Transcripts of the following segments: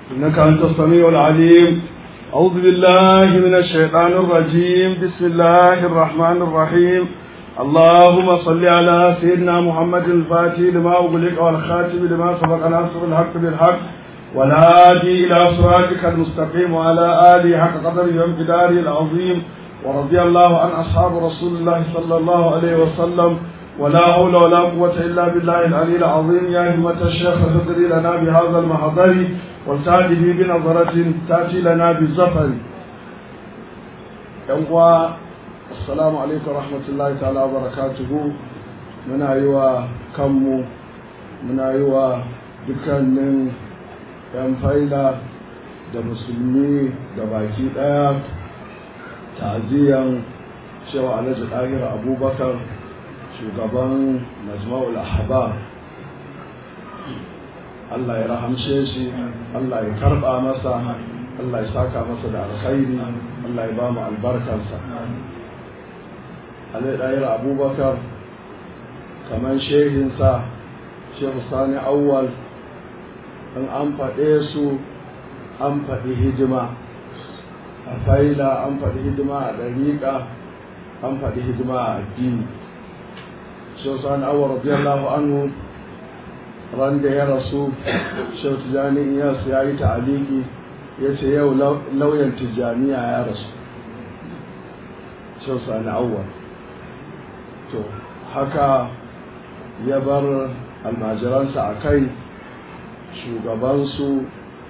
إنك أنت السميع العليم أعوذ بالله من الشيطان الرجيم بسم الله الرحمن الرحيم اللهم صل على سيدنا محمد الفاتح لما أغلق والخاتم لما سبق ناصر الحق بالحق والهادي إلى صراطك المستقيم وعلى آله حق قدره وامتداره العظيم ورضي الله عن أصحاب رسول الله صلى الله عليه وسلم ولا حول ولا قوة إلا بالله العلي العظيم يا همة الشيخ فقري لنا بهذا المحضر والتأتي بنظرة تأتي لنا بالزفر يوم السلام عليكم ورحمة الله تعالى وبركاته من أيوة كم من أيوة dukkanin 'yan faila da musulmi da baki ɗaya ta'aziyan cewa alhaji ɗahir abubakar shugaban majma'ul ahbar Allah ya rahamshe shi Allah ya karba masa Allah ya saka masa da alkhairi Allah ya ba mu albarkarsa alai ɗahir abubakar kamar shehinsa shehu sani awwal in an faɗe su an faɗi hidima a faila an faɗi hidima a ɗariƙa an faɗi hidima a addini shehu sani awwal radiyallahu anhu ran da ya rasu shehu tijjani iyas ya yi ta'aliki ya ce yau lauyan tijjaniya ya rasu shehu sani awwal to haka ya bar almajiransa a kai shugabansu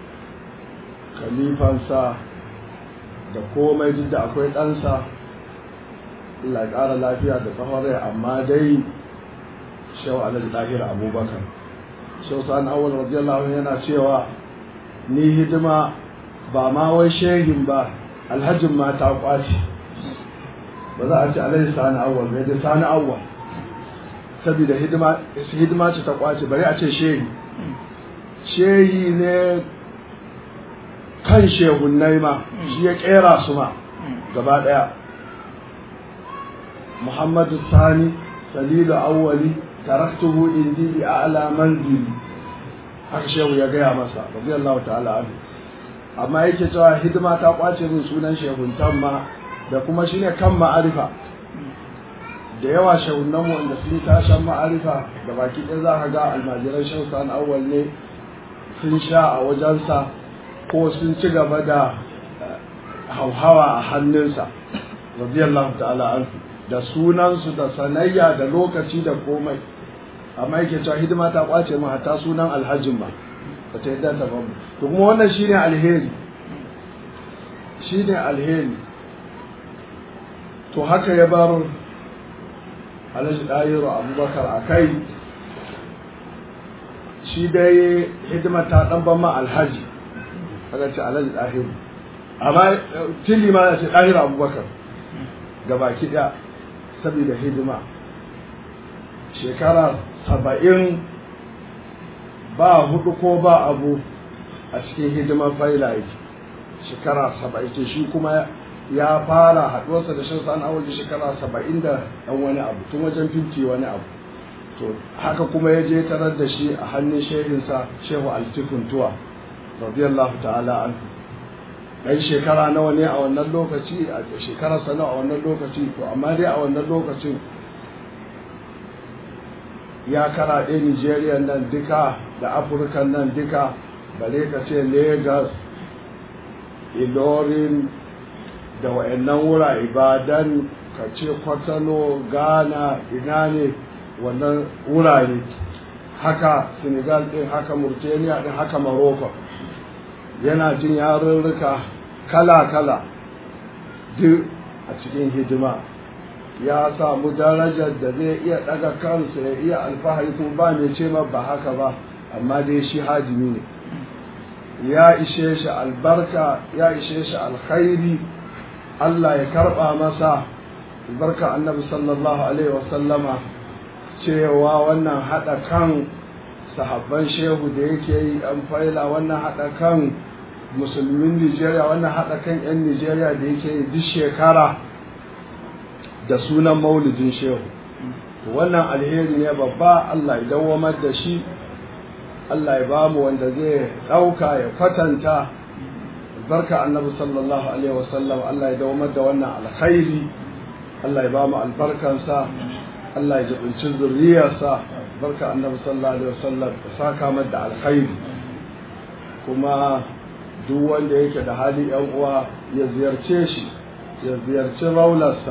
kalifansa da komai duk da akwai ɗansa Allah ya ƙara lafiya da tsawon rai amma dai shau alhaji ɗahir abubakar shau sa'an awal radiyallahu yana cewa ni hidima ba ma wai shehin ba alhajin ma ta kwace ba za a ce alhaji sa'an awal bai dai sa'an awal saboda hidima ce ta kwace bari a ce shehi shehi ne kan shehunnai ma shi ya kera su ma gaba daya muhammadu sani salilu awwali taraktuhu indi bi a'la manzili haka shehu ya gaya masa radiyallahu ta'ala anhu amma yake cewa hidima ta kwace min sunan shehuntan ma da kuma shine kan ma'arifa da yawa shehunan mu wanda sun tashan ma'arifa da baki ɗaya za ka ga almajiran shehu sani awwal ne sun sha a wajensa ko sun ci gaba da hauhawa a hannunsa radiyallahu ta'ala anhu da sunansu da sanayya da lokaci da komai amma yake cewa hidima ta kwace mu hatta sunan alhajin ba ba ta yadda ta bamu to kuma wannan shine alheri shine alheri to haka ya bar alhaji ɗayiru abubakar a kai shi dai hidimar ta ɗan ban ma alhaji aka ce alhaji ɗahiru amma tili ma ce ɗahiru abubakar ga baki ɗaya saboda hidima shekara saba'in ba hudu ko ba abu a cikin hidimar faila yake shekara saba'in ce shi kuma ya fara haɗuwarsa da shan sa'an awal shekara saba'in da ɗan wani abu tun wajen finti wani abu to haka kuma ya je tarar da shi a hannun shehinsa shehu altikuntuwa radiyallahu ta'ala anhu dan shekara nawa ne a wannan lokaci a shekarar sa nawa a wannan lokaci to amma dai a wannan lokacin ya karaɗe Nigeria nan duka da Afirka nan duka bare ka ce Lagos Ilorin da wayannan wura Ibadan ka ce Kwatano Ghana ina ne wannan wurare haka senegal din haka mauritania din haka morocco yana jin yarurruka kala-kala duk a cikin hidima ya samu darajar da zai iya daga kansa ya iya alfahari kuma ba mai ce ba haka ba amma dai shi hajimi ne ya ishe shi albarka ya ishe shi alkhairi Allah ya karba masa albarka annabi sallallahu alaihi wasallama cewa wannan haɗa kan sahabban shehu da yake yi an faila wannan haɗa kan musulmin nigeria wannan haɗa kan 'yan nigeria da yake yi duk shekara da sunan maulidin shehu wannan alheri ne babba allah ya dawamar da shi Allah ya ba mu wanda zai ɗauka ya kwatanta barka annabi sallallahu alaihi wasallam Allah ya dawamar da wannan alkhairi Allah ya ba mu albarkansa Allah ya jibinci zuriyarsa barka annabi sallallahu alaihi wasallam ya saka mar da alkhairi kuma duk wanda yake da hali yan uwa ya ziyarce shi ya ziyarci raularsa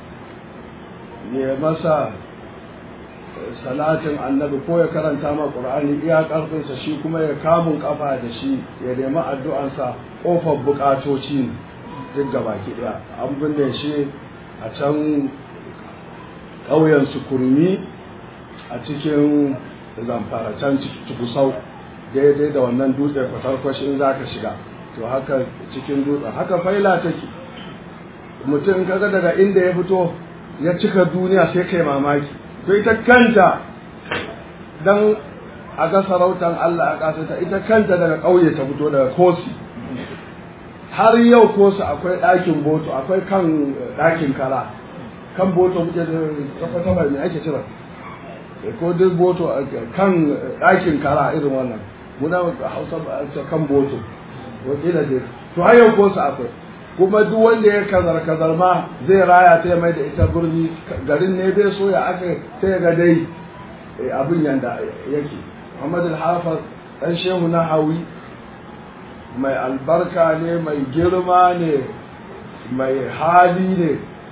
ya masa salatin annabi ko ya karanta ma qur'ani iya karfinsa shi kuma ya kamun kafa da shi ya nemi addu'ansa kofar bukatoci duk gabaki daya an binne shi a can ƙauyen sukurmi a cikin zamfara can cikusau daidai da wannan dutse kwatarkwashi in za ka shiga to haka cikin dutsen haka faila take mutum kaga daga inda ya fito ya cika duniya sai kai mamaki to ita kanta dan a ga sarautar Allah a ƙasarta ita kanta daga ƙauye ta fito daga kosi har yau kosi akwai ɗakin boto akwai kan ɗakin kara kan boto muke da kafa mai me ake cira ko duk boto kan ɗakin kara irin wannan muna hausa ba a kan boto wakila dai to har yau kosi akwai kuma duk wanda ya kazar kazar ma zai raya ta mai da ita birni garin ne bai so ya aka sai ga dai abin yanda yake Muhammad al-Hafiz dan shehu na hawi mai albarka ne mai girma ne mai hali ne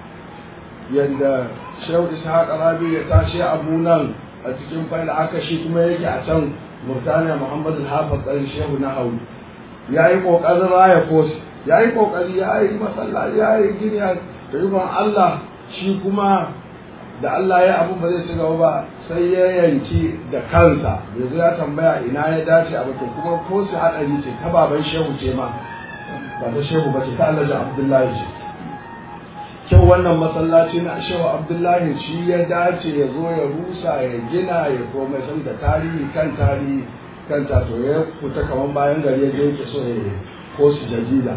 yanda shehu ishaq rabi ya tashi abu nan a cikin faila aka shi kuma yake a can murtaniya Muhammad al-Hafiz dan shehu na hawi ya yi kokarin raya kosi ya yi kokari ya yi masallaci ya yi gini da ikon Allah shi kuma da Allah ya abu ba zai ci gaba ba sai ya yanki da kansa yanzu ya tambaya ina ya dace a bakin kuma ko su haɗari ce ta baban shehu ce ma ba ta shehu ba ce ta Allah Abdullahi ce kyau wannan masallaci na shehu Abdullahi shi ya dace ya zo ya rusa ya gina ya komai san da tarihi kan tarihi kan to ya fita kamar bayan gari ya je yake so ya ko su jadida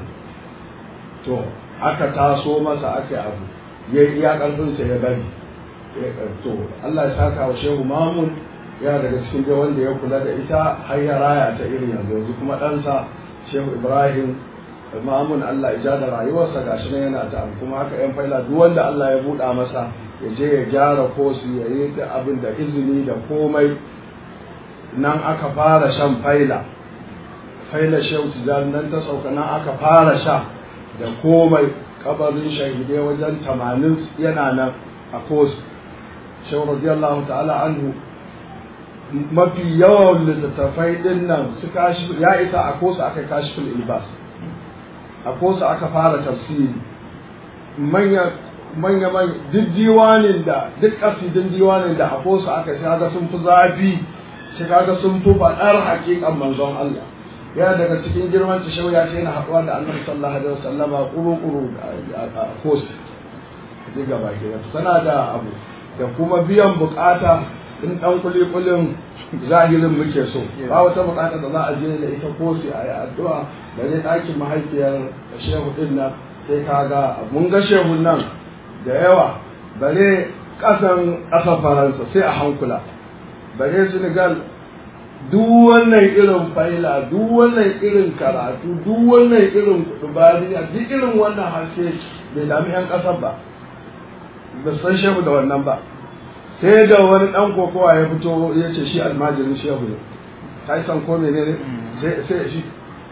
to aka taso masa aka abu ya iya ƙarfinsa ya bari to Allah ya saka wa shehu mamun ya daga cikin dai wanda ya kula da ita har ya raya ta irin yanzu yanzu kuma ɗansa shehu ibrahim mamun Allah ya da rayuwarsa gashi nan yana ta kuma haka yan faila duk wanda Allah ya buɗa masa ya je ya gyara kosu ya yi da abin da izini da komai nan aka fara shan faila faila shehu tijjani nan ta sauka nan aka fara sha da komai kabarin shahidai wajen tamanin yana nan a kosu shehu radiyallahu ta'ala anhu mafi yawan littattafai din nan su kashi ya isa a kosu aka kashi fil ilbas a kosu aka fara tafsiri manya manya manya duk diwanin da duk kasidin diwanin da a kosu aka shiga sun fi zafi shiga sun fi faɗar hakikan manzon Allah yana daga cikin girman ta shauya ce yana haɗuwa da annabi sallallahu alaihi wasallama kuru-kuru a kosu duk gaba ke tana da abu da kuma biyan bukata in dan kulikulin zahirin muke so ba wata bukata da za a je da ita kosi a yi addu'a da ne ɗakin mahaifiyar shehu din nan sai ka ga mun ga shehu nan da yawa bare ƙasan ƙasar faransa sai a hankula bare senegal duk wannan irin faila duk wannan irin karatu duk wannan irin kudubariya duk irin wannan haske bai dami yan ƙasar ba ba san shehu da wannan ba sai da wani dan kokowa ya fito ya ce shi almajirin shehu ne kai san ko menene sai sai shi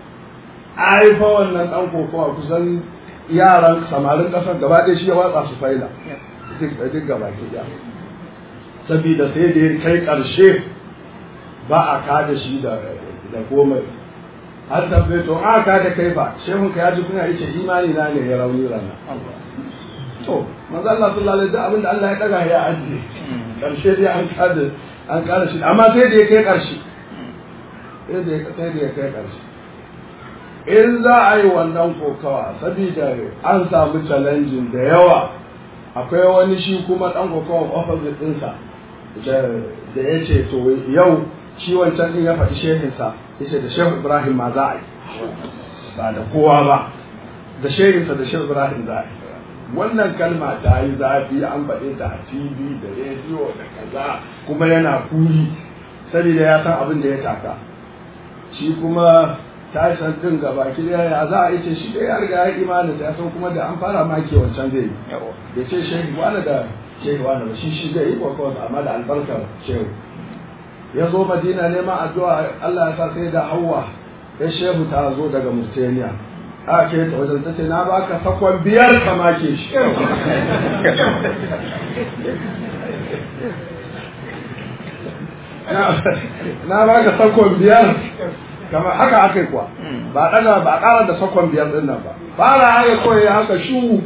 ai fa wannan dan kokowa kusan yaran samarin kasar gaba ɗaya shi ya watsa su faila duk gaba ke ya saboda sai da ya kai ƙarshe ba a kada shi da da komai har tabbai to a ka da kai ba shehun ka ya ji kuna yace imani na ne ya rauni rana to manzo Allah sallallahu alaihi wasallam abinda Allah ya daga ya ajiye karshe dai an kada an kada shi amma sai da ya kai karshe sai da ya sai da ya kai karshe in za a yi wannan kokawa saboda an samu challenging da yawa akwai wani shi kuma dan kokawa opposite ɗinsa da ya ce to yau shi wancan din ya faɗi shehinsa ya ce da shehu ibrahim ma za a yi ba da kowa ba da shehinsa da shehu ibrahim za a yi wannan kalma ta yi zafi an faɗe ta a tv da rediyo da kaza kuma yana kuri saboda ya san abin da ya taka shi kuma Tyson din gaba ki ya za a ce shi da ya riga ya imani ya san kuma da an fara make wancan zai yi ya ce shehu wani da shehu wani ba shi shi zai yi ko amma da albarkar shehu ya zo madina neman addu'a Allah ya sa sai da hawa ya shehu ta zo daga murtaniya a ke ta wajen ta ce na baka sakon biyar ka make shi na baka sakon biyar kamar haka aka yi kuwa ba daga ba ƙara da sakon biyar din nan ba fara haka kawai haka shu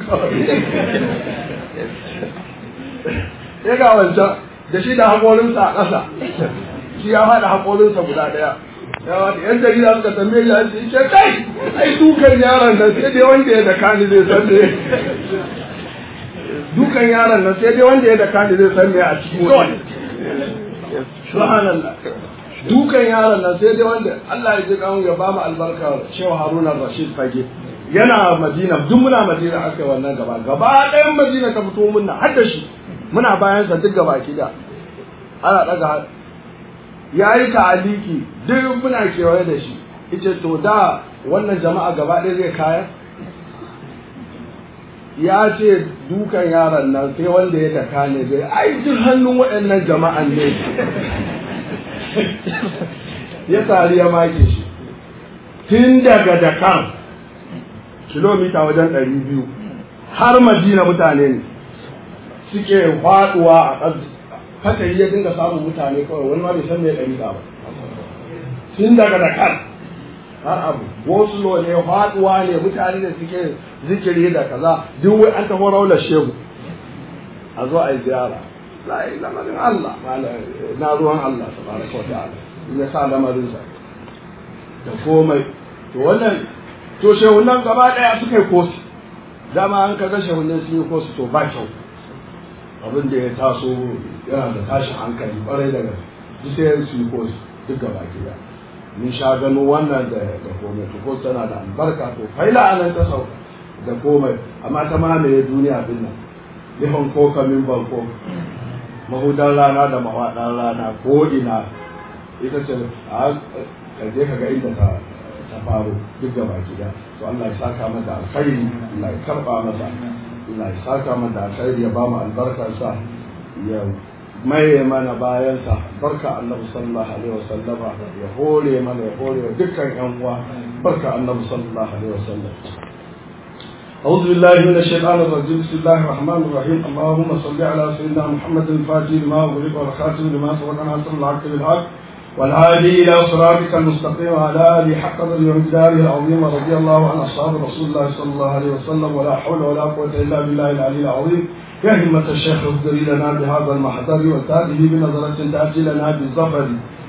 ya ga wancan da shi da haƙorinsa a ƙasa shi ya haɗa haƙorinsa guda ɗaya ya wata yan jarida suka tambaye shi an ce kai ai dukan yaron nan sai dai wanda ya da kani zai san me dukan yaron nan sai dai wanda ya da kani zai san me a cikin wani subhanallah dukan yaron nan sai dai wanda Allah ya ji kan ya ba mu albarka Shehu Haruna Rashid Fage yana Madina duk muna Madina aka wannan gaba gaba ɗayan Madina ta fito munna har da shi muna bayan sa duk gaba kida ana daga ya yi ta'aliki duk muna kewaye da shi ita to da wannan jama'a gaba ɗaya zai kaya ya ce dukan yaron nan sai wanda ya daka ne zai ai duk hannun waɗannan jama'an ne ya tari ya make shi tun daga dakar kilomita wajen ɗari biyu har madina mutane ne suke faɗuwa a ƙasa haka ya dinga samun mutane kawai wani ma bai san me ɗari ba tun daga dakar har abu gosulo ne faɗuwa ne mutane da suke zikiri da kaza duk wai an taho raular shehu a zo a yi ziyara la yi lamarin Allah na ruwan Allah tabaraka wa ta'ala ya sa lamarin sa da komai to wannan to shehunan gaba daya suka yi kosi dama an kaga shehunan sun yi kosi to ba kyau abin da ya taso yana da tashin hankali kwarai da gaske duk sai su yi kosi duk gaba gida mun sha gano wannan da da komai to ko tana da albarka to faila anan ta sauka da komai amma ta mamaye duniya din nan lihon ko kamin banko mahudan rana da mawaɗan rana ko ina ita ce a kaje ka ga inda ta ta faru duk gaba gida to Allah ya saka mata alkhairi Allah ya karba mata Allah ya saka mata alkhairi ya ba mu albarkarsa ya maye mana bayansa barka annabi sallallahu alaihi wasallama ya hore mana ya hore dukkan yan uwa barka annabi sallallahu alaihi wasallam أعوذ بالله من الشيطان الرجيم بسم الله الرحمن الرحيم اللهم صل على سيدنا محمد الفاتح لما أغلق والخاتم لما سبق ناصر الحق بالحق والهادي إلى صراطك المستقيم وعلى آله حق قدره ومقداره العظيم رضي الله عن أصحاب رسول الله صلى الله عليه وسلم ولا حول ولا قوة إلا بالله العلي العظيم يا همة الشيخ اهدري لنا بهذا المحضر وتأتي بنظرة تأتي لنا بالظفر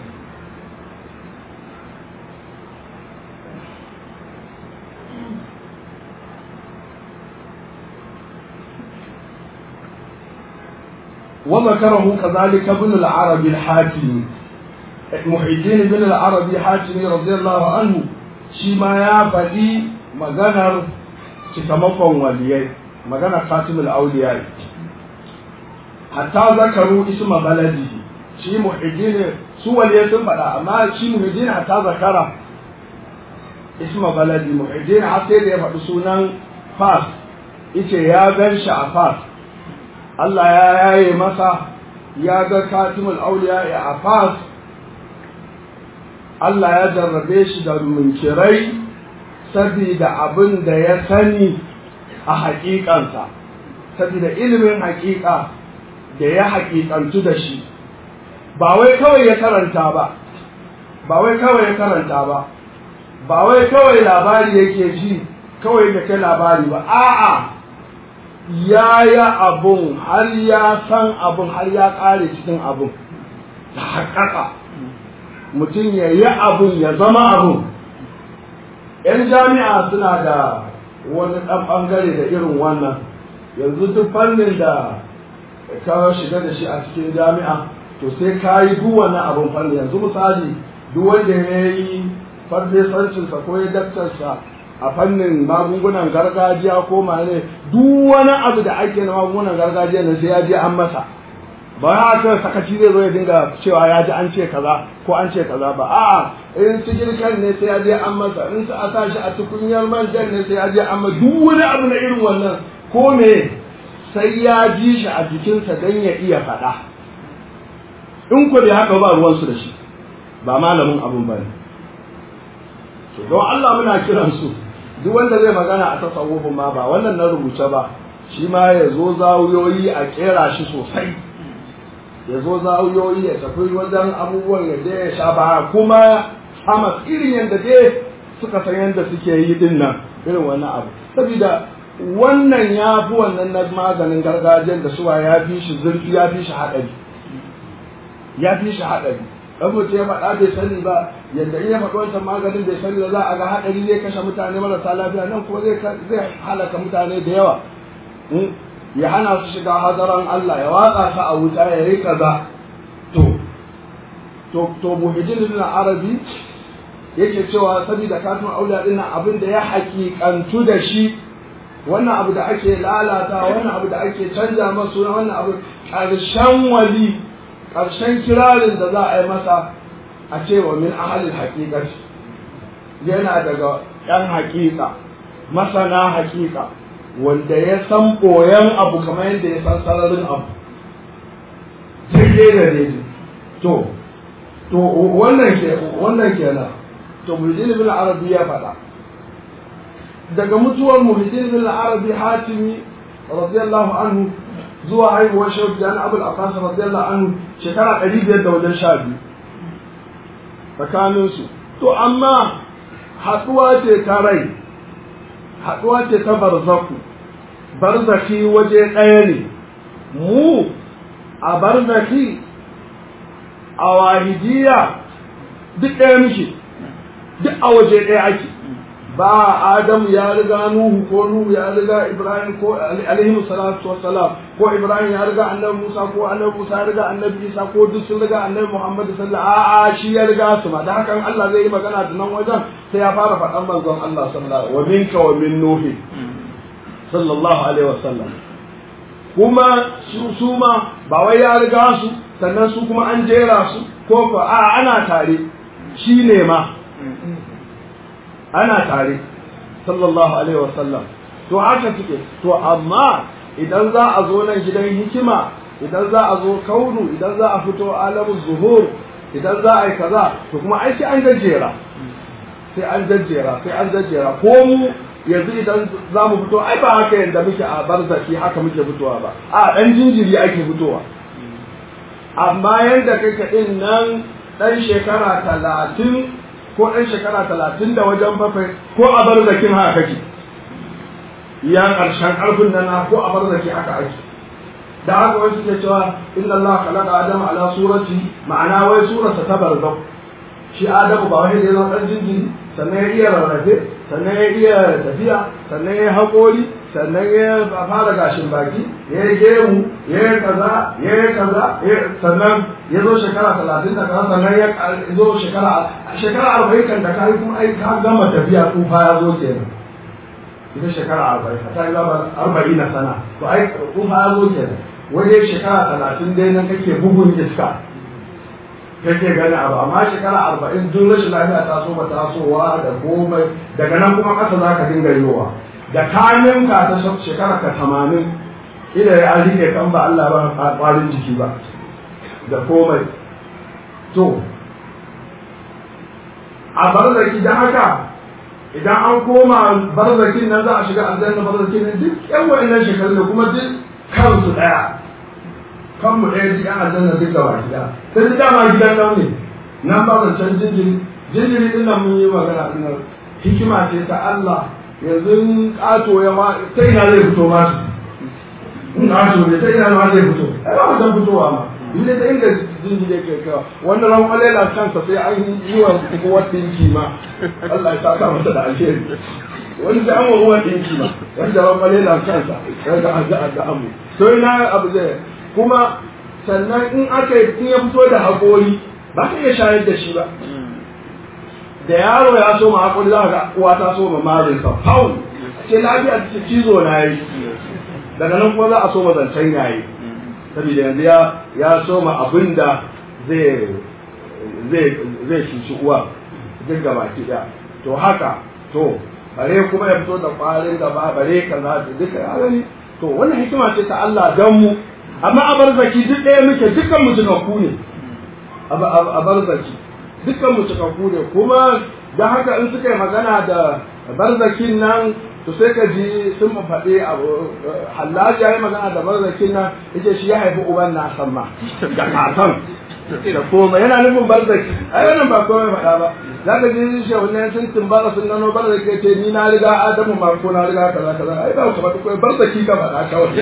وذكره كذلك ابن العربي الحاتمي محي الدين بن العربي الحاتمي رضي الله عنه شيما يا فدي مغنر cikamakon waliyai magana khatimul auliya hatta zakaru isma baladi shi muhiddin su waliyai sun faɗa amma shi muhiddin hatta zakara isma baladi muhiddin har sai da ya faɗi sunan fas ice ya gan shi a fas Allah ya yaye masa ya ga katimul auliya a fas Allah ya jarrabe shi da munkirai saboda abin da ya sani a haƙiƙansa saboda ilimin haƙiƙa da ya haƙiƙantu da shi ba wai kawai ya karanta ba ba wai kawai ya karanta ba ba wai kawai labari yake ji kawai da kai labari ba a'a ya yi abun har ya san abun har ya ƙare cikin abun da haƙaƙa mutum ya yi abun ya zama abun ‘yan jami'a suna da wani ɗan ɓangare da irin wannan yanzu duk fannin da ka shiga da shi a cikin jami'a to sai ka yi duk wani abun fannin yanzu misali duk wanda ya yi farfesancinsa ko ya daktarsa a fannin magungunan gargajiya ko mane duk wani abu da ake na magungunan gargajiya na sai ya je an masa ba haka sakaci zai zo ya dinga cewa ya ji an ce kaza ko an ce kaza ba a'a in su girkan ne sai ya je an masa in su a sa shi a tukunyar manjan ne sai ya je an masa duk wani abu na irin wannan ko me sai ya ji shi a jikinsa don ya iya faɗa in ku da haka ba ruwansu da shi ba malamin abun ba ne don Allah muna kiran su duk wanda zai magana a tasawufin ma ba wannan na rubuce ba shi ma ya zo zawuyoyi a kera shi sosai ya zo zawuyoyi ya tafi wajen abubuwan ya je ya sha ba kuma sama irin yadda dai suka san yadda suke yi din nan irin wannan abu saboda wannan ya fi wannan na maganin gargajiyar da suwa ya fi shi zurfi ya fi shi haɗari ya fi shi haɗari dan mutum ya faɗa bai sani ba yadda in ya faɗi wancan maganin bai sani ba za a ga haɗari zai kashe mutane marasa lafiya nan kuma zai zai halaka mutane da yawa ya hana su shiga hadaran Allah ya watsa su a wuta ya yi kaza to to to muhijin ibn arabi yake cewa saboda kafin auliya din abin da ya hakikantu da shi wannan abu da ake lalata wannan abu da ake canja masu wannan abu ƙarshen wali ƙarshen kirarin da za a yi masa a cewa min ahalin haƙiƙaci yana daga ‘yan haƙiƙa masana haƙiƙa wanda ya san ɓoyen abu kamar yadda ya san sararin abu daidai da daidai to to wannan ke wannan kenan to muhyiddin bin arabi ya faɗa daga mutuwar muhyiddin bin arabi hatimi radiyallahu anhu zuwa haihuwar shehu jan abul abbas radiyallahu anhu shekara ɗari biyar da wajen sha biyu tsakaninsu to amma haɗuwa ce ta rai haɗuwa ce ta barzaku barzaki waje ɗaya ne mu a barzaki a wahidiya duk ɗaya muke duk a waje ɗaya ake ba Adamu ya riga Nuhu ko Nuhu ya riga Ibrahim ko alaihi salatu wassalam ko Ibrahim ya riga Annabi Musa ko Annabi Musa ya riga Annabi Isa ko duk sun riga Annabi Muhammad sallallahu alaihi wasallam shi ya riga su ma da hakan Allah zai yi magana da nan wajen sai ya fara faɗan manzon Allah sallallahu alaihi wa minka wa min Nuhi sallallahu alaihi wasallam kuma su su ma ba wai ya riga su sannan su kuma an jera su ko ko a ana tare shi ne ma ana tare sallallahu alaihi wasallam to haka suke to amma idan za a zo nan gidan hikima idan za a zo kaunu idan za a fito alamun zuhur idan za a yi kaza to kuma ai sai an jajjera sai an jajjera sai an jajjera ko mu yanzu idan za mu fito ai ba haka yadda muke a barzaki haka muke fitowa ba a dan jinjiri ake fitowa amma yadda kake din nan dan shekara talatin ko ɗan shekara talatin da wajen bakwai ko a bar zakin haka kake ya ƙarshen ƙarfin nan ko a bar zaki haka ake da haka wai suke cewa inna Allah khalaqa adama ala surati ma'ana wai surarsa ta barzau shi adamu ba wai da ya zama ɗan jinjiri sannan ya iya rarrafe sannan ya iya tafiya sannan ya haƙori sannan ya fara gashin baki ya yi gemu ya yi kaza ya yi kaza sannan ya zo shekara talatin da kaza sannan ya zo shekara shekara arba'in kan da ka yi kuma ai ka gama tafiya tsufa ya zo kenan ita shekara arba'in ta yi gama arba'in na sana to ai tsufa ya zo kenan wajen shekara talatin dai nan kake bugun iska kake gani abu amma shekara arba'in duk rashin lafiya ta so ba tasowa da komai daga nan kuma ƙasa za ka dinga yiwa da kayan ka ta shekara ka tamanin ida ya rike kan ba Allah ba ƙwarin jiki ba da komai to a barzaki da haka idan an koma barzakin nan za a shiga aljanna barzakin nan duk yan wa'annan shekarun da kuma duk kansu ɗaya kanmu ɗaya ji ana janna duk gaba gida sai da dama gidan nan ne nan ba zancen jinjiri jinjiri din nan mun yi magana din nan hikima ce ta Allah yanzu ƙato ya ma ta ina zai fito ma su in ƙato ne ta ina ma zai fito ai ba wajen fitowa ma inda ta inda jinjiri yake kawa wannan ran kwalela kansa sai an yi wa kowa ɗinki ma Allah ya saka masa da alheri wani da an wa ruwan ɗinki ma wanda ran kwalela kansa daga an ga an ga amu to ina abu zai kuma sannan in aka yi in ya fito da haƙori ba ka iya shayar da shi ba da yaro ya so ma haƙori za ga uwa ta so ma marin sa faul ce lafiya ta cizo na yi daga nan kuma za a so ma zancen yayi saboda yanzu ya ya soma abin da zai zai zai cuci uwa duk gaba ki da to haka to bare kuma ya fito da kwarin gaba bare kaza da duka ya gani to wannan hikima ce ta Allah dan mu amma a barzaki duk ɗaya muke dukkan mu cikakku ne a barzaki dukkan mu cikakku ne kuma da haka in suka yi magana da barzakin nan to sai ka ji sun faɗi abu hallaji ya yi magana da barzakin nan yake shi ya haifi uban na san ma da kasan da koma yana nufin barzaki ai wannan ba komai faɗa ba za ka ji shi wannan sun timbara sun gano barzaki ce ni na riga adamu ma ko na riga kaza kaza ai ba ka faɗi komai barzaki ka faɗa kawai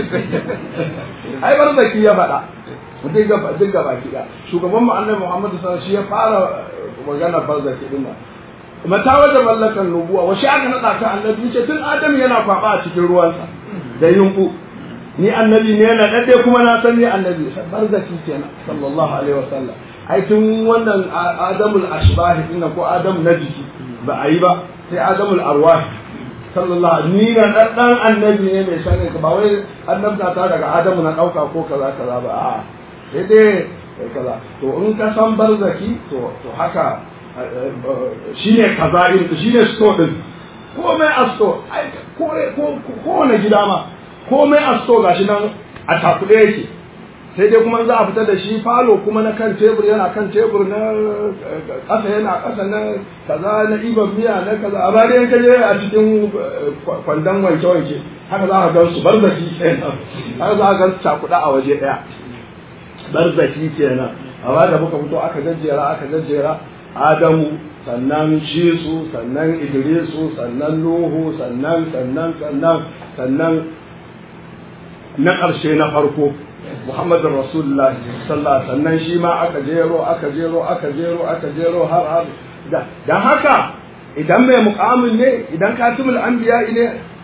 ai barzaki ya faɗa duk gaba duk gaba kiɗa shugaban mu annabi Muhammad sallallahu alaihi wasallam shi ya fara magana barzaki din nan mata wajen mallakan nubuwa washe aka naɗa ka annabi ce tun adam yana kwaɓa a cikin ruwansa da yunku ni annabi ne na ɗaɗɗe kuma na san ni annabi barzaki kenan sallallahu alaihi wasallam ai tun wannan adamul ashbahi din ko adam na jiki ba a yi ba sai adamul arwahi sallallahu ni na ɗaɗɗan annabi ne mai sanin ka ba wai annabta ta daga adamu na ɗauka ko kaza kaza ba a'a sai dai kaza to in ka san barzaki to to haka shine kaza din shine sto din komai a sto kowane gida ma komai a sto gashi nan a takuɗe yake sai dai kuma za a fita da shi falo kuma na kan tebur yana kan tebur na ƙasa yana ƙasa na kaza na iban miya na kaza a bari yanka je a cikin kwandon wanke-wanke haka za a gan su barzaki kenan haka za a gan su cakuɗa a waje ɗaya barzaki kenan amma da muka fito aka jajjera aka jajjera adamu sannan shisu sannan idrisu sannan nuhu sannan sannan sannan sannan na ƙarshe na farko muhammadin rasulullah sallah sannan shi ma aka jero aka jero aka jero aka jero har har da haka idan mai mukamin ne idan katibul anbiya ne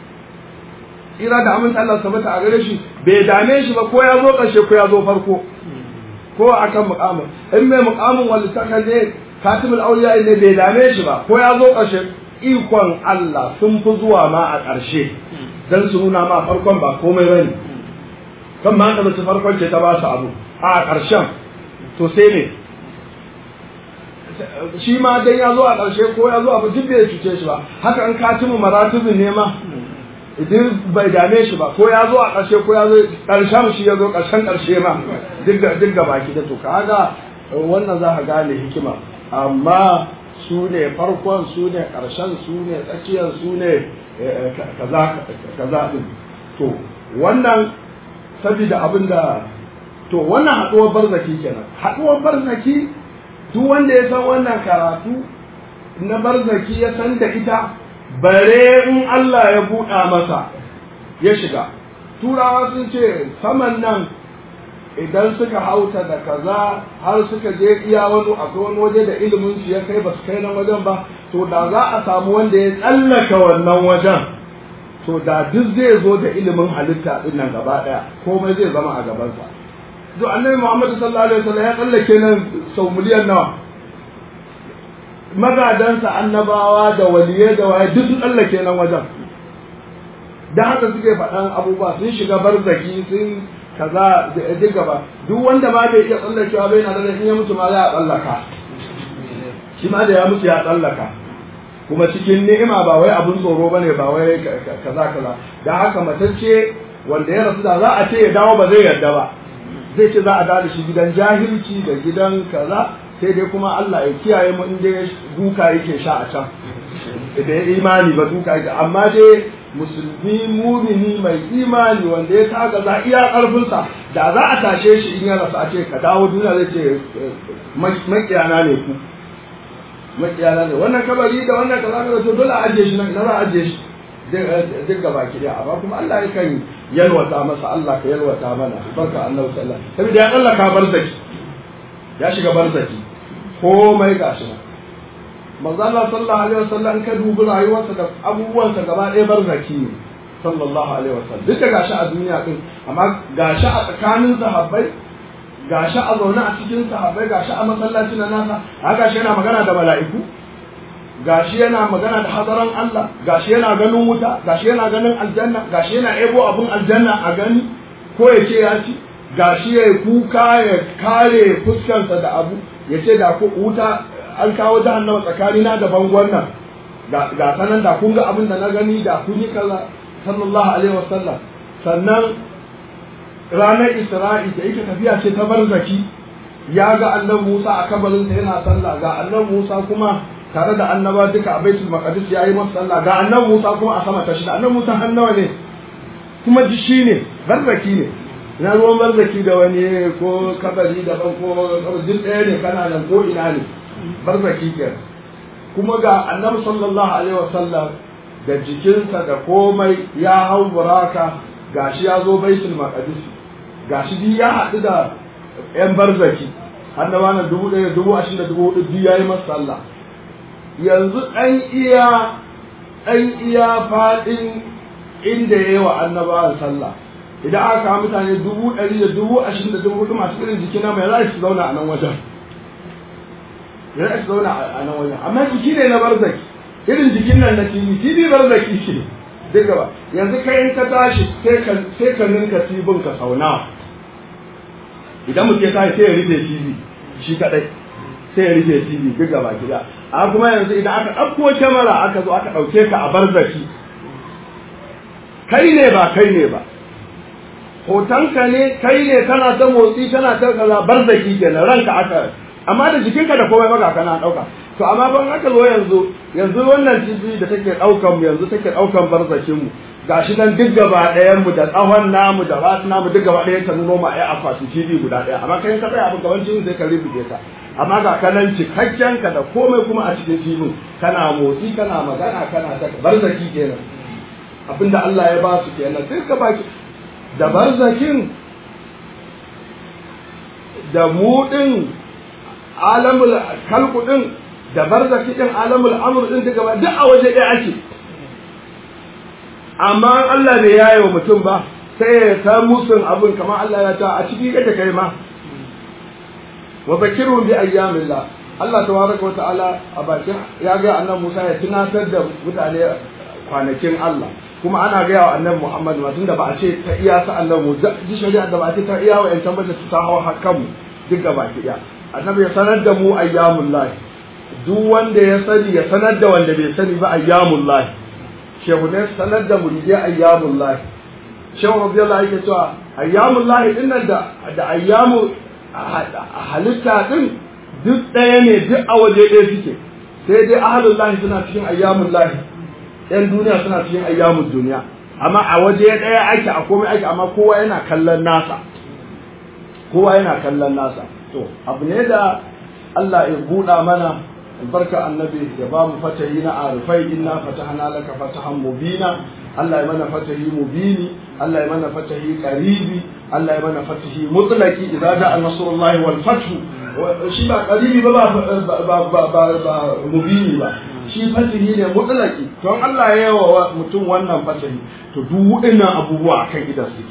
ira da aminta Allah sabata a gare shi bai dame shi ba ko ya zo ƙarshe ko ya zo farko ko akan mukamin in mai mukamin wanda saka ne katibul auliya ne bai dame shi ba ko ya zo ƙarshe ikon Allah sun fi zuwa ma a ƙarshe dan su nuna ma farkon ba komai bane kan ma da mace farkon ce ta ba su abu a ƙarshen to sai ne shi ma dan ya zo a ƙarshe ko ya zo abu duk bai cuce shi ba haka an katimu maratibin ne ma idan bai dame shi ba ko ya zo a ƙarshe ko ya zo ƙarshen shi ya zo ƙarshen ƙarshe ma duk ga baki da to kaga wannan za ka gane hikima amma su ne farkon su ne ƙarshen su ne tsakiyar su ne kaza kaza din to wannan saboda abin da to wannan haɗuwar barzaki kenan haɗuwar barzaki duk wanda ya san wannan karatu na barzaki ya san da ita bare in Allah ya buɗa masa ya shiga turawa sun ce saman nan idan suka hauta da kaza har suka je iya wani akwai wani waje da ilimin su ya kai ba su kai nan wajen ba to da za a samu wanda ya tsallaka wannan wajen to da duk zai zo da ilimin halitta din nan gaba daya komai zai zama a gabansa to annabi Muhammad sallallahu alaihi wasallam ya tsallake nan sau miliyan nawa magadansa annabawa da waliyai da waye duk sun tsallake nan wajen da haka suke faɗan abubuwa sun shiga barzaki sun kaza da duk gaba duk wanda ma bai iya tsallakewa bai na da in ya mutu ma za a tsallaka shi ma da ya mutu ya tsallaka kuma cikin ni'ima ba wai abun tsoro bane ba wai kaza kaza da haka matacce wanda ya rasu da za a ce ya dawo ba zai yarda ba zai ce za a dawo da shi gidan jahilci da gidan kaza sai dai kuma Allah ya kiyaye mu in dai duka yake sha a can da ya imani ba duka yake amma dai musulmi mumini mai imani wanda ya taga za iya karfinsa da za a tashe shi in ya rasu a ce ka dawo duniya zai ce makiyana ne ku makiyana ne wannan kabari da wannan kaza kaza to dole a ajiye shi nan na za a ajiye shi duk gaba ki da amma kuma Allah ya kan yalwata masa Allah ka yalwata mana barka annabi sallallahu alaihi wasallam saboda ya Allah ka barzaki ya shiga barzaki komai gashi nan manzo Allah sallallahu alaihi wasallam ka dubi rayuwarsa da abubuwansa gaba ɗaya barzaki ne sallallahu alaihi wasallam duk da gashi a duniya din amma gashi a tsakanin sahabbai gashi a zaune a cikin sahabbai gashi a masallacin nasa a gashi yana magana da mala'iku gashi yana magana da hadaran Allah gashi yana ganin wuta gashi yana ganin aljanna gashi yana ebo abun aljanna a gani ko ya ce ya ci gashi ya kuka ya kare fuskarsa da abu ya ce da ku wuta an kawo jahannama tsakanina da bangon nan ga sanan da kun ga abin da na gani da kun yi kaza sallallahu alaihi wasallam sannan ranar isra'i da yake tafiya ce ta barzaki ya ga annan musa a kabarinsa yana sallah ga annan musa kuma tare da annaba duka a baitul maqdis yayi masa sallah ga annan musa kuma a sama ta shida annan musa hannawa ne kuma ji shi ne barzaki ne na ruwan barzaki da wani ko kabari daban ko duk ɗaya ne kana nan ko ina ne barzaki kenan kuma ga annabi sallallahu alaihi wasallam da jikinsa da komai ya hau buraka gashi ya zo baitul maqdis gashi bi ya haɗu da yan barzaki annaba na dubu ɗaya dubu ashirin da dubu hudu biyu ya yi masa sallah yanzu ɗan iya ɗan iya faɗin inda ya yi wa annabawan sallah idan aka kawo mutane dubu ɗari da dubu ashirin da dubu hudu masu irin jiki na mai za su zauna a nan wajen ya su zauna a nan wajen amma jiki ne na barzaki irin jikin nan na tv tv barzaki ce duk gaba yanzu kai in ka tashi sai ka ninka tibin ka sauna idan mutum ya tashi sai ya rufe tv shi kadai sai ya rufe tv duk gaba gida a kuma yanzu idan aka ɗauko kyamara aka zo aka ɗauke ka a barzaki kai ne ba kai ne ba hotonka ne kai ne kana ta motsi kana ta kaza barzaki kenan ranka aka amma da jikinka da komai maka kana dauka to amma ban aka zo yanzu yanzu wannan TV da take daukan mu yanzu take daukan barzakin mu gashi nan duk gaba ɗayan mu da tsawon namu da wasu namu duk gaba ɗayan ta nuno mu a yi akwati TV guda ɗaya amma kai ka tsaya abin gaban TV sai ka rubuce ka amma ga kanan cikakken ka da komai kuma a cikin TV kana motsi kana magana kana ta barzaki kenan abinda Allah ya ba su kenan duk gaba da barzakin da mu din alamul kalku din da barzaki din alamul amr din duka ba duk a waje ɗaya ake amma Allah bai yaye wa mutum ba sai ya ta musun abin kamar Allah ya ta a ciki kake kai ma wa bakirhum bi ayyamillah Allah tabaraka wa ta'ala a bakin ya ga annabi Musa ya tunatar da mutane kwanakin Allah kuma ana gaya wa annabi Muhammad ma tunda ba a ce ta iya sa annabi Musa ji shari'a da ba a ce ta iya wa yan tambata ta hawa hakan mu duk gaba ki daya annabi ya sanar da mu ayyamul lahi duk wanda ya sani ya sanar da wanda bai sani ba ayyamul lahi shehu ne sanar da muridai ayyamul lahi shehu radiyallahu yake cewa ayyamul lahi din nan da da ayyamu halitta din duk ɗaya ne duk a waje ɗaya suke sai dai ahlul lahi suna cikin ayyamul lahi yan duniya suna cikin ayyamul duniya amma a waje ɗaya ake a komai ake amma kowa yana kallon nasa kowa yana kallon nasa to abu ne da Allah ya buɗa mana albarka annabi ya ba mu fatahi na arifai inna fatahna laka fatahan mubina Allah ya mana fatahi mubini Allah ya mana fatahi qaribi Allah ya mana fatahi mutlaqi idza ja'a nasrullahi wal fathu shi ba qaribi ba ba ba ba mubini ba shi fatahi ne mutlaqi to Allah ya yawa mutum wannan fatahi to duk waɗannan abubuwa akan idan suke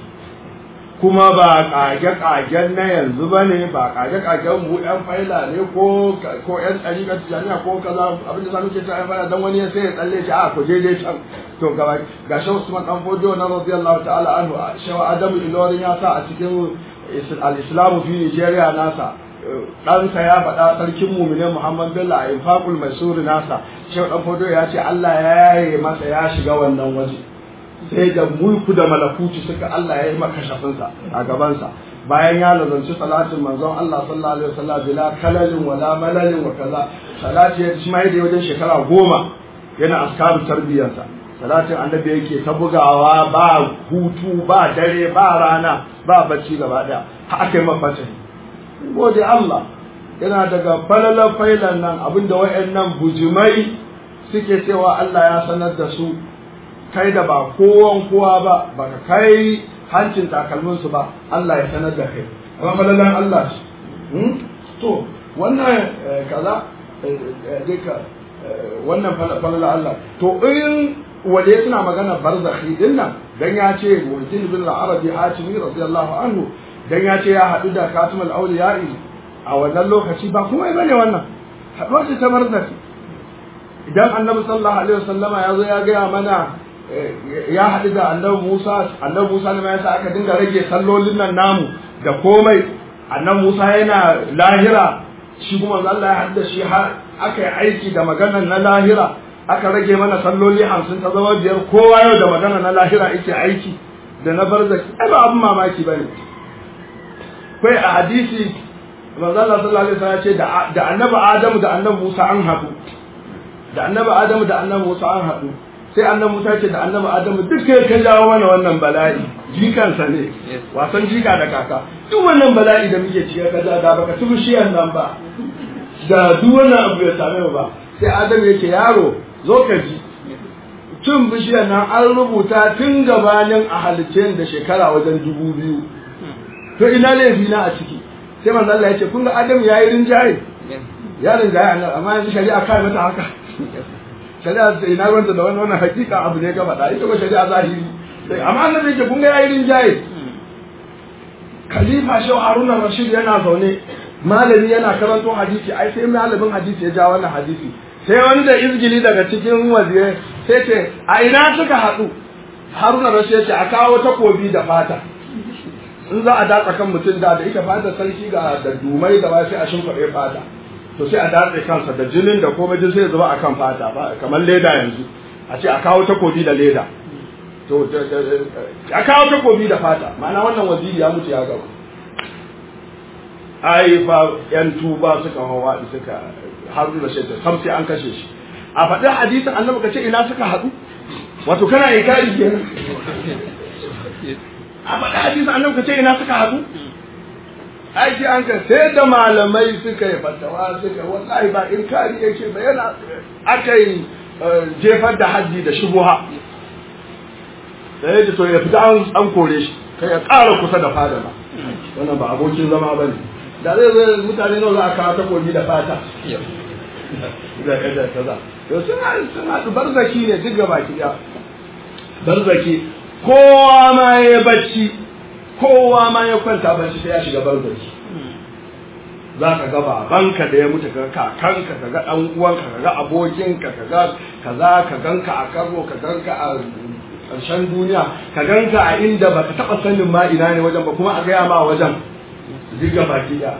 kuma ba kage-kagen na yanzu ba ne ba kage-kagen mu yan faila ne ko ko yan ɗariƙar tijaniya ko kaza abin da sanu ke ta yan faila don wani ya sai ya tsalle shi a ku je dai can to gaba ga shi Usman dan Fodio na radiyallahu ta'ala anhu shawa Adamu Ilorin ya sa a cikin al-Islamu fi Nigeria nasa ɗansa ya faɗa sarkin muminin Muhammad Bello a infaqul maisuri nasa shehu dan Fodio ya ce Allah ya yaye masa ya shiga wannan waje sai da mulku da malakuci suka Allah ya yi maka shafinsa a gabansa bayan ya lazanci salatin manzon Allah sallallahu alaihi wasallam bila kalalin wala malalin wa kaza salati ya shi mai da wajen shekara goma yana askaru tarbiyarsa salatin annabi yake ta bugawa ba hutu ba dare ba rana ba bacci gaba daya har aka yi mafata gode Allah yana daga falalar failan nan abinda wayannan bujimai suke cewa Allah ya sanar da su kai da ba kowan kowa ba baka kai hancin takalminsu ba Allah ya sanar da kai amma falalan Allah shi to wannan kaza duka wannan falalan Allah to in waje suna magana barzakhi din nan dan ya ce muhyiddin bin al-arabi hatimi radiyallahu anhu dan ya ce ya hadu da katimul awliya'i a wannan lokaci ba kuma bane wannan haduwa ce ta barzakhi idan annabi sallallahu alaihi wasallama ya zo ya gaya mana ya haɗu da annabi Musa annabi Musa ne ya sa aka dinga rage sallolin nan namu da komai annan Musa yana lahira shi kuma Allah ya hadda shi har aka yi aiki da maganar na lahira aka rage mana salloli hamsin ta zama biyar kowa yau da magana na lahira yake aiki da na barzaki ai ba abin mamaki ba ne kai a hadisi manzo Allah sallallahu alaihi wasallam ya ce da annabi Adamu da annabi Musa an haɗu da annabi Adamu da annabi Musa an haɗu sai annabi Musa ce da annabi Adamu duk kai ka jawo mana wannan bala'i jikansa ne wasan jika da kaka duk wannan bala'i da muke cike ka da baka ci bishiyar nan ba da duk wannan abu ya same mu ba sai Adamu yake yaro zo ka ji cin bishiyar nan an rubuta tun gabanin a halitce da shekara wajen dubu biyu to ina laifi na a ciki sai manzo Allah ya ce kun ga Adamu yayi rinjaye ya rinjaye annabi amma yanzu shari'a kai mata haka shari'a sai ina ruwanta da wannan wannan hakika abu ne ga faɗa ita ba shari'a zahiri amma annabi yake kun ga yayi rinjaye khalifa shehu haruna rashid yana zaune malami yana karanto hadisi ai sai malamin hadisi ya ja wannan hadisi sai wani da izgili daga cikin wazirai sai ce a ina suka haɗu haruna rashid ya ce a kawo takobi da fata in za a datsa kan mutum da da ita fata sarki ga da dumai da ba sai a shimfiɗe fata to sai a datse kansa da jinin da komai duk sai ya zuba akan fata ba kamar leda yanzu a ce a kawo takobi da leda to a kawo takobi da fata ma'ana wannan waziri ya mutu ya gaba ai fa yan tuba suka hawa suka haru da shaita sam sai an kashe shi a faɗin hadisin annabi ka ce ina suka haɗu wato kana inkari kenan a faɗin hadisin annabi ka ce ina suka haɗu aiki an ka sai da malamai suka yi fatawa suka wallahi ba inkari yake ba yana aka yi jefar da hajji da shubuha sai da to ya fita an kore shi kai ya ƙara kusa da fada ba wannan ba abokin zama ba ne da zai zai mutane nawa za a kawo takobi da fata da kaza kaza to suna suna barzaki ne duk gaba ki barzaki kowa ma ya bacci kowa ma ya kwanta bacci sai ya shiga barzaki za ka ga babanka da ya mutu ka kakanka ka ga ɗan uwanka ka ga abokinka ka ga kaza ka ganka a karo ka ganka a ƙarshen duniya ka ganka a inda baka taɓa sanin ma ina ne wajen ba kuma a gaya ma wajen diga baki da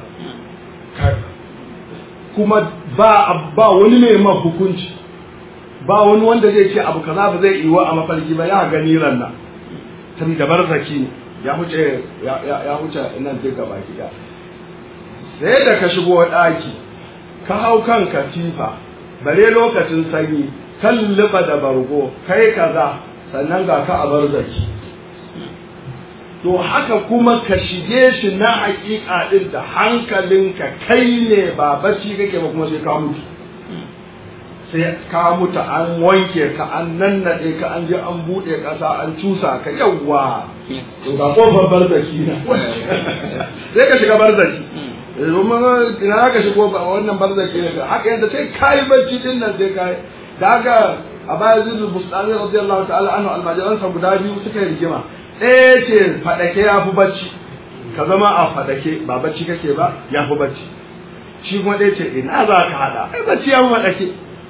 kuma ba ba wani mai ma hukunci ba wani wanda zai ce abu kaza ba zai iwa a mafarki ba ya gani ranna tun da barzaki ne ya huce ya huce nan diga baki da sai da ka shigo ɗaki ka hau kan katifa bare lokacin sanyi kan liba da bargo kai kaza sannan ga ka a barzaki to haka kuma ka shige shi na hakika din da hankalinka kai ne ba bacci kake ba kuma sai ka mutu sai ka mutu an wanke ka an nannade ka an je an bude kasa an cusa ka yawwa to ga kofar barzaki na sai ka shiga barzaki domin ina ka shigo wannan barzaki ne haka yadda sai kai bacci din nan sai kai da haka a baya zuzu bustani radiyallahu ta'ala anhu almajiransa guda biyu suka yi rigima ɗaya ce faɗake ya fi bacci ka zama a faɗake ba bacci kake ba ya fi bacci shi kuma ɗaya ce ina za ka haɗa ai bacci ya fi faɗake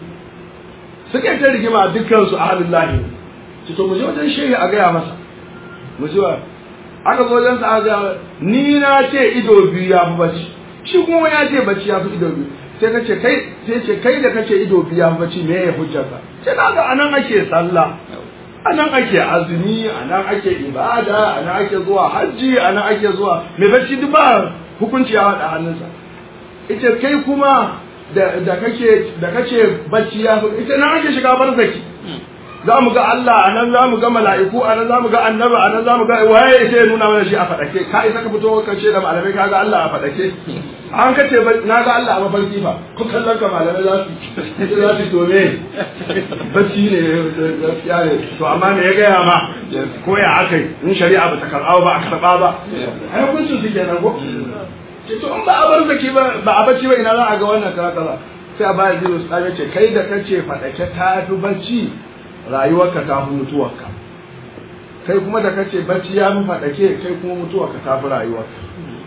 suka yi ta rigima dukkansu a halin lahi ci to mu je wajen shehi a gaya masa mu ji aka zo wajen sa aka ni na ce ido biyu ya fi bacci shi kuma ya ce bacci ya fi ido biyu sai ka ce kai sai ce kai da kace ido biyu ya fi bacci me ya hujjarka sai na ga anan ake sallah a nan ake azumi a nan ake ibada a nan ake zuwa hajji a nan ake zuwa mai bacci duk ba hukunci ya haɗa hannunsa ita kai kuma da kake da kace bacci ya ita nan ake shiga barzaki za mu ga Allah a nan za mu ga mala'iku a nan za mu ga annabi a nan za mu ga waye ita ya nuna mana shi a faɗake ka isa ka fito ka ce da malamai ka ga Allah a faɗake an ka ce na ga Allah a mafarki ba ku kallon ka malamai za su za su tome bacci ne gaskiya ne to amma me ya gaya ma ko ya aka yi in shari'a ba ta karɓa ba a karɓa ba ai hukuncin su kenan ko ce to in ba a bar zaki ba ba a bacci ba ina za a ga wannan kaza kaza sai a baya zai su ce kai da kace faɗake ta fi bacci rayuwarka ta fi mutuwarka kai kuma da kace bacci ya fi faɗake kai kuma mutuwarka ta fi rayuwarka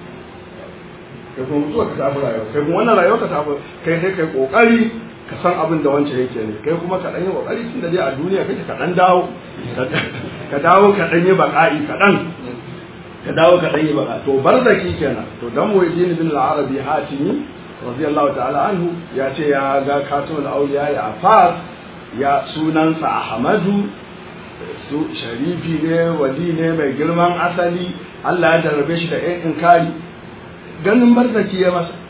kai kuma mutuwarka ta fi rayuwarka kai kuma wannan rayuwarka ta fi kai sai kai kokari ka san abin da wancan yake ne kai kuma ka dan yi kokari tun da dai a duniya kake ka dan dawo ka dawo ka dan yi baka'i ka dan ka dawo ka ɗanyi baka to barzaki kenan to dan muhyiddin bin al-arabi hatimi radiyallahu ta'ala anhu ya ce ya ga katon auliya ya afas ya sunansa ahmadu su sharifi ne wali ne mai girman asali Allah ya darrabe shi da ɗan inkari ganin barzaki ya masa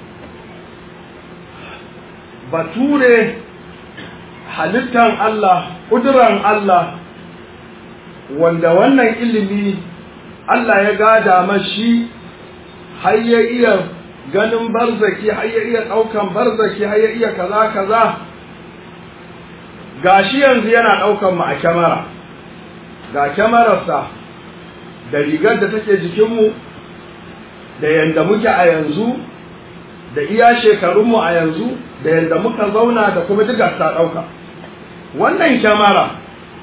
bature halittan Allah ƙuduran Allah wanda wannan ilimi Allah ya gada mashi har ya iya ganin barzaki har ya iya ɗaukan barzaki har ya iya kaza kaza gashi yanzu yana ɗaukan mu a kyamara ga kyamararsa da rigar da take jikinmu da yanda muke a yanzu da iya shekarunmu a yanzu da yanda muka zauna da kuma duka ta ɗauka wannan kyamara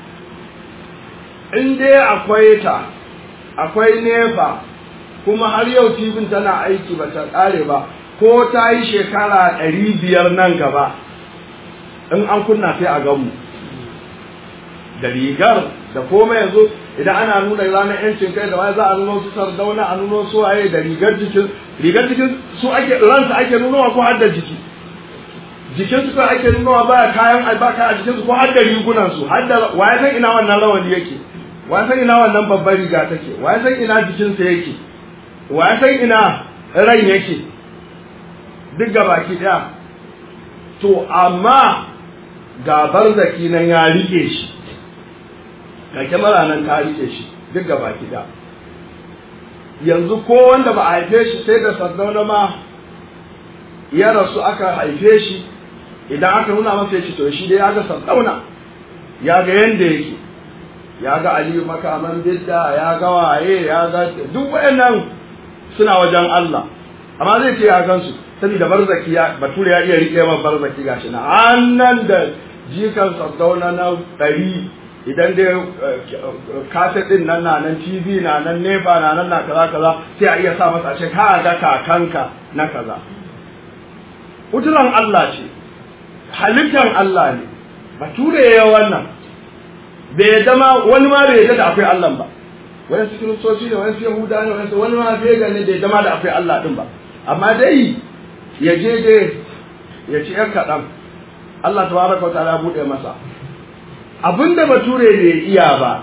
in dai akwai ta akwai nefa kuma har yau tibin tana aiki ba ta ƙare ba ko ta yi shekara ɗari biyar nan gaba in an kunna sai a gamu da rigar da komai yanzu idan ana nuna ranar yancin kai da wani za a nuna su sardauna a nuna su waye da rigar jikin rigar jikin su ake ransa ake nunawa ko har da jiki jikin su ake nunawa baya kayan albaka a jikin su ko har da rigunan su har da waye san ina wannan rawani yake waye san ina wannan babbar riga take waye san ina jikin sa yake waye san ina ran yake duk gabaki daya to amma ga barzaki nan ya rike shi ga kyamara nan ta rike shi duk gaba da yanzu ko wanda ba a haife shi sai da sardauna ma ya rasu aka haife shi idan aka nuna masa ya ce to shi dai ya ga sardauna ya ga yanda yake ya ga aliyu makaman bidda ya ga waye ya ga duk wayannan suna wajen Allah amma zai ce ya gansu saboda barzaki ya bature ya iya rike ma barzaki gashi na annan da jikan sardauna na ɗari idan dai kaset din nan na nan tv na nan nefa na nan na kaza kaza sai a iya sa masa ce ka ga kakanka na kaza kuduran Allah ce halittar Allah ne bature ya wannan bai zama wani ma bai da akwai Allah ba wani su kiristoci ne wani su yahuda ne wani wani ma bai gane bai zama da akwai Allah din ba amma dai ya je dai ya ci yan kaɗan Allah tabaraka wa ta'ala buɗe masa abinda bature bai iya ba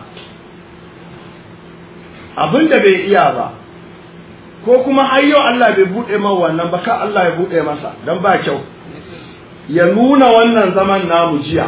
abinda bai iya ba ko kuma har yau Allah bai bude man wannan ba ka Allah ya bude masa dan ba kyau ya nuna wannan zaman namu jiya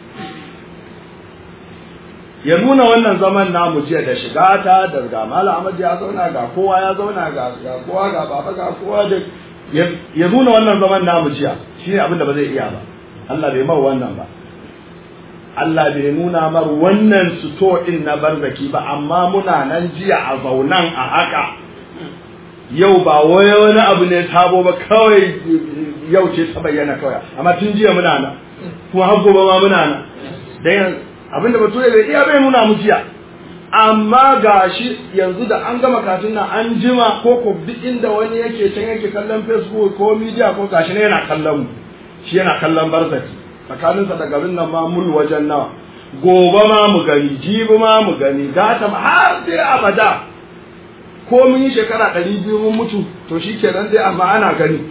ya nuna wannan zaman namu jiya da shiga ta da ga Malam Ahmad ya zauna ga kowa ya zauna ga ga kowa ga baba ga kowa da ya nuna wannan zaman namu jiya shine abinda ba zai iya ba Allah bai mawa wannan ba Allah bai nuna mar wannan suto din na barzaki ba amma muna nan jiya a zaunan a haka yau ba wai wani abu ne sabo ba kawai yau ce ta bayyana kawai amma tun jiya muna nan kuma har gobe ma muna nan dan abinda bature bai iya bai nuna mu jiya amma gashi yanzu da an gama katun nan an jima ko ko duk inda wani yake can yake kallon facebook ko media ko gashi ne yana kallon mu shi yana kallon barzaki tsakaninsa da garin nan ma mul wajen nawa gobe ma mu gani jibi ma mu gani gata ma har sai abada ko mun yi shekara ɗari biyu mun mutu to shi kenan dai amma ana gani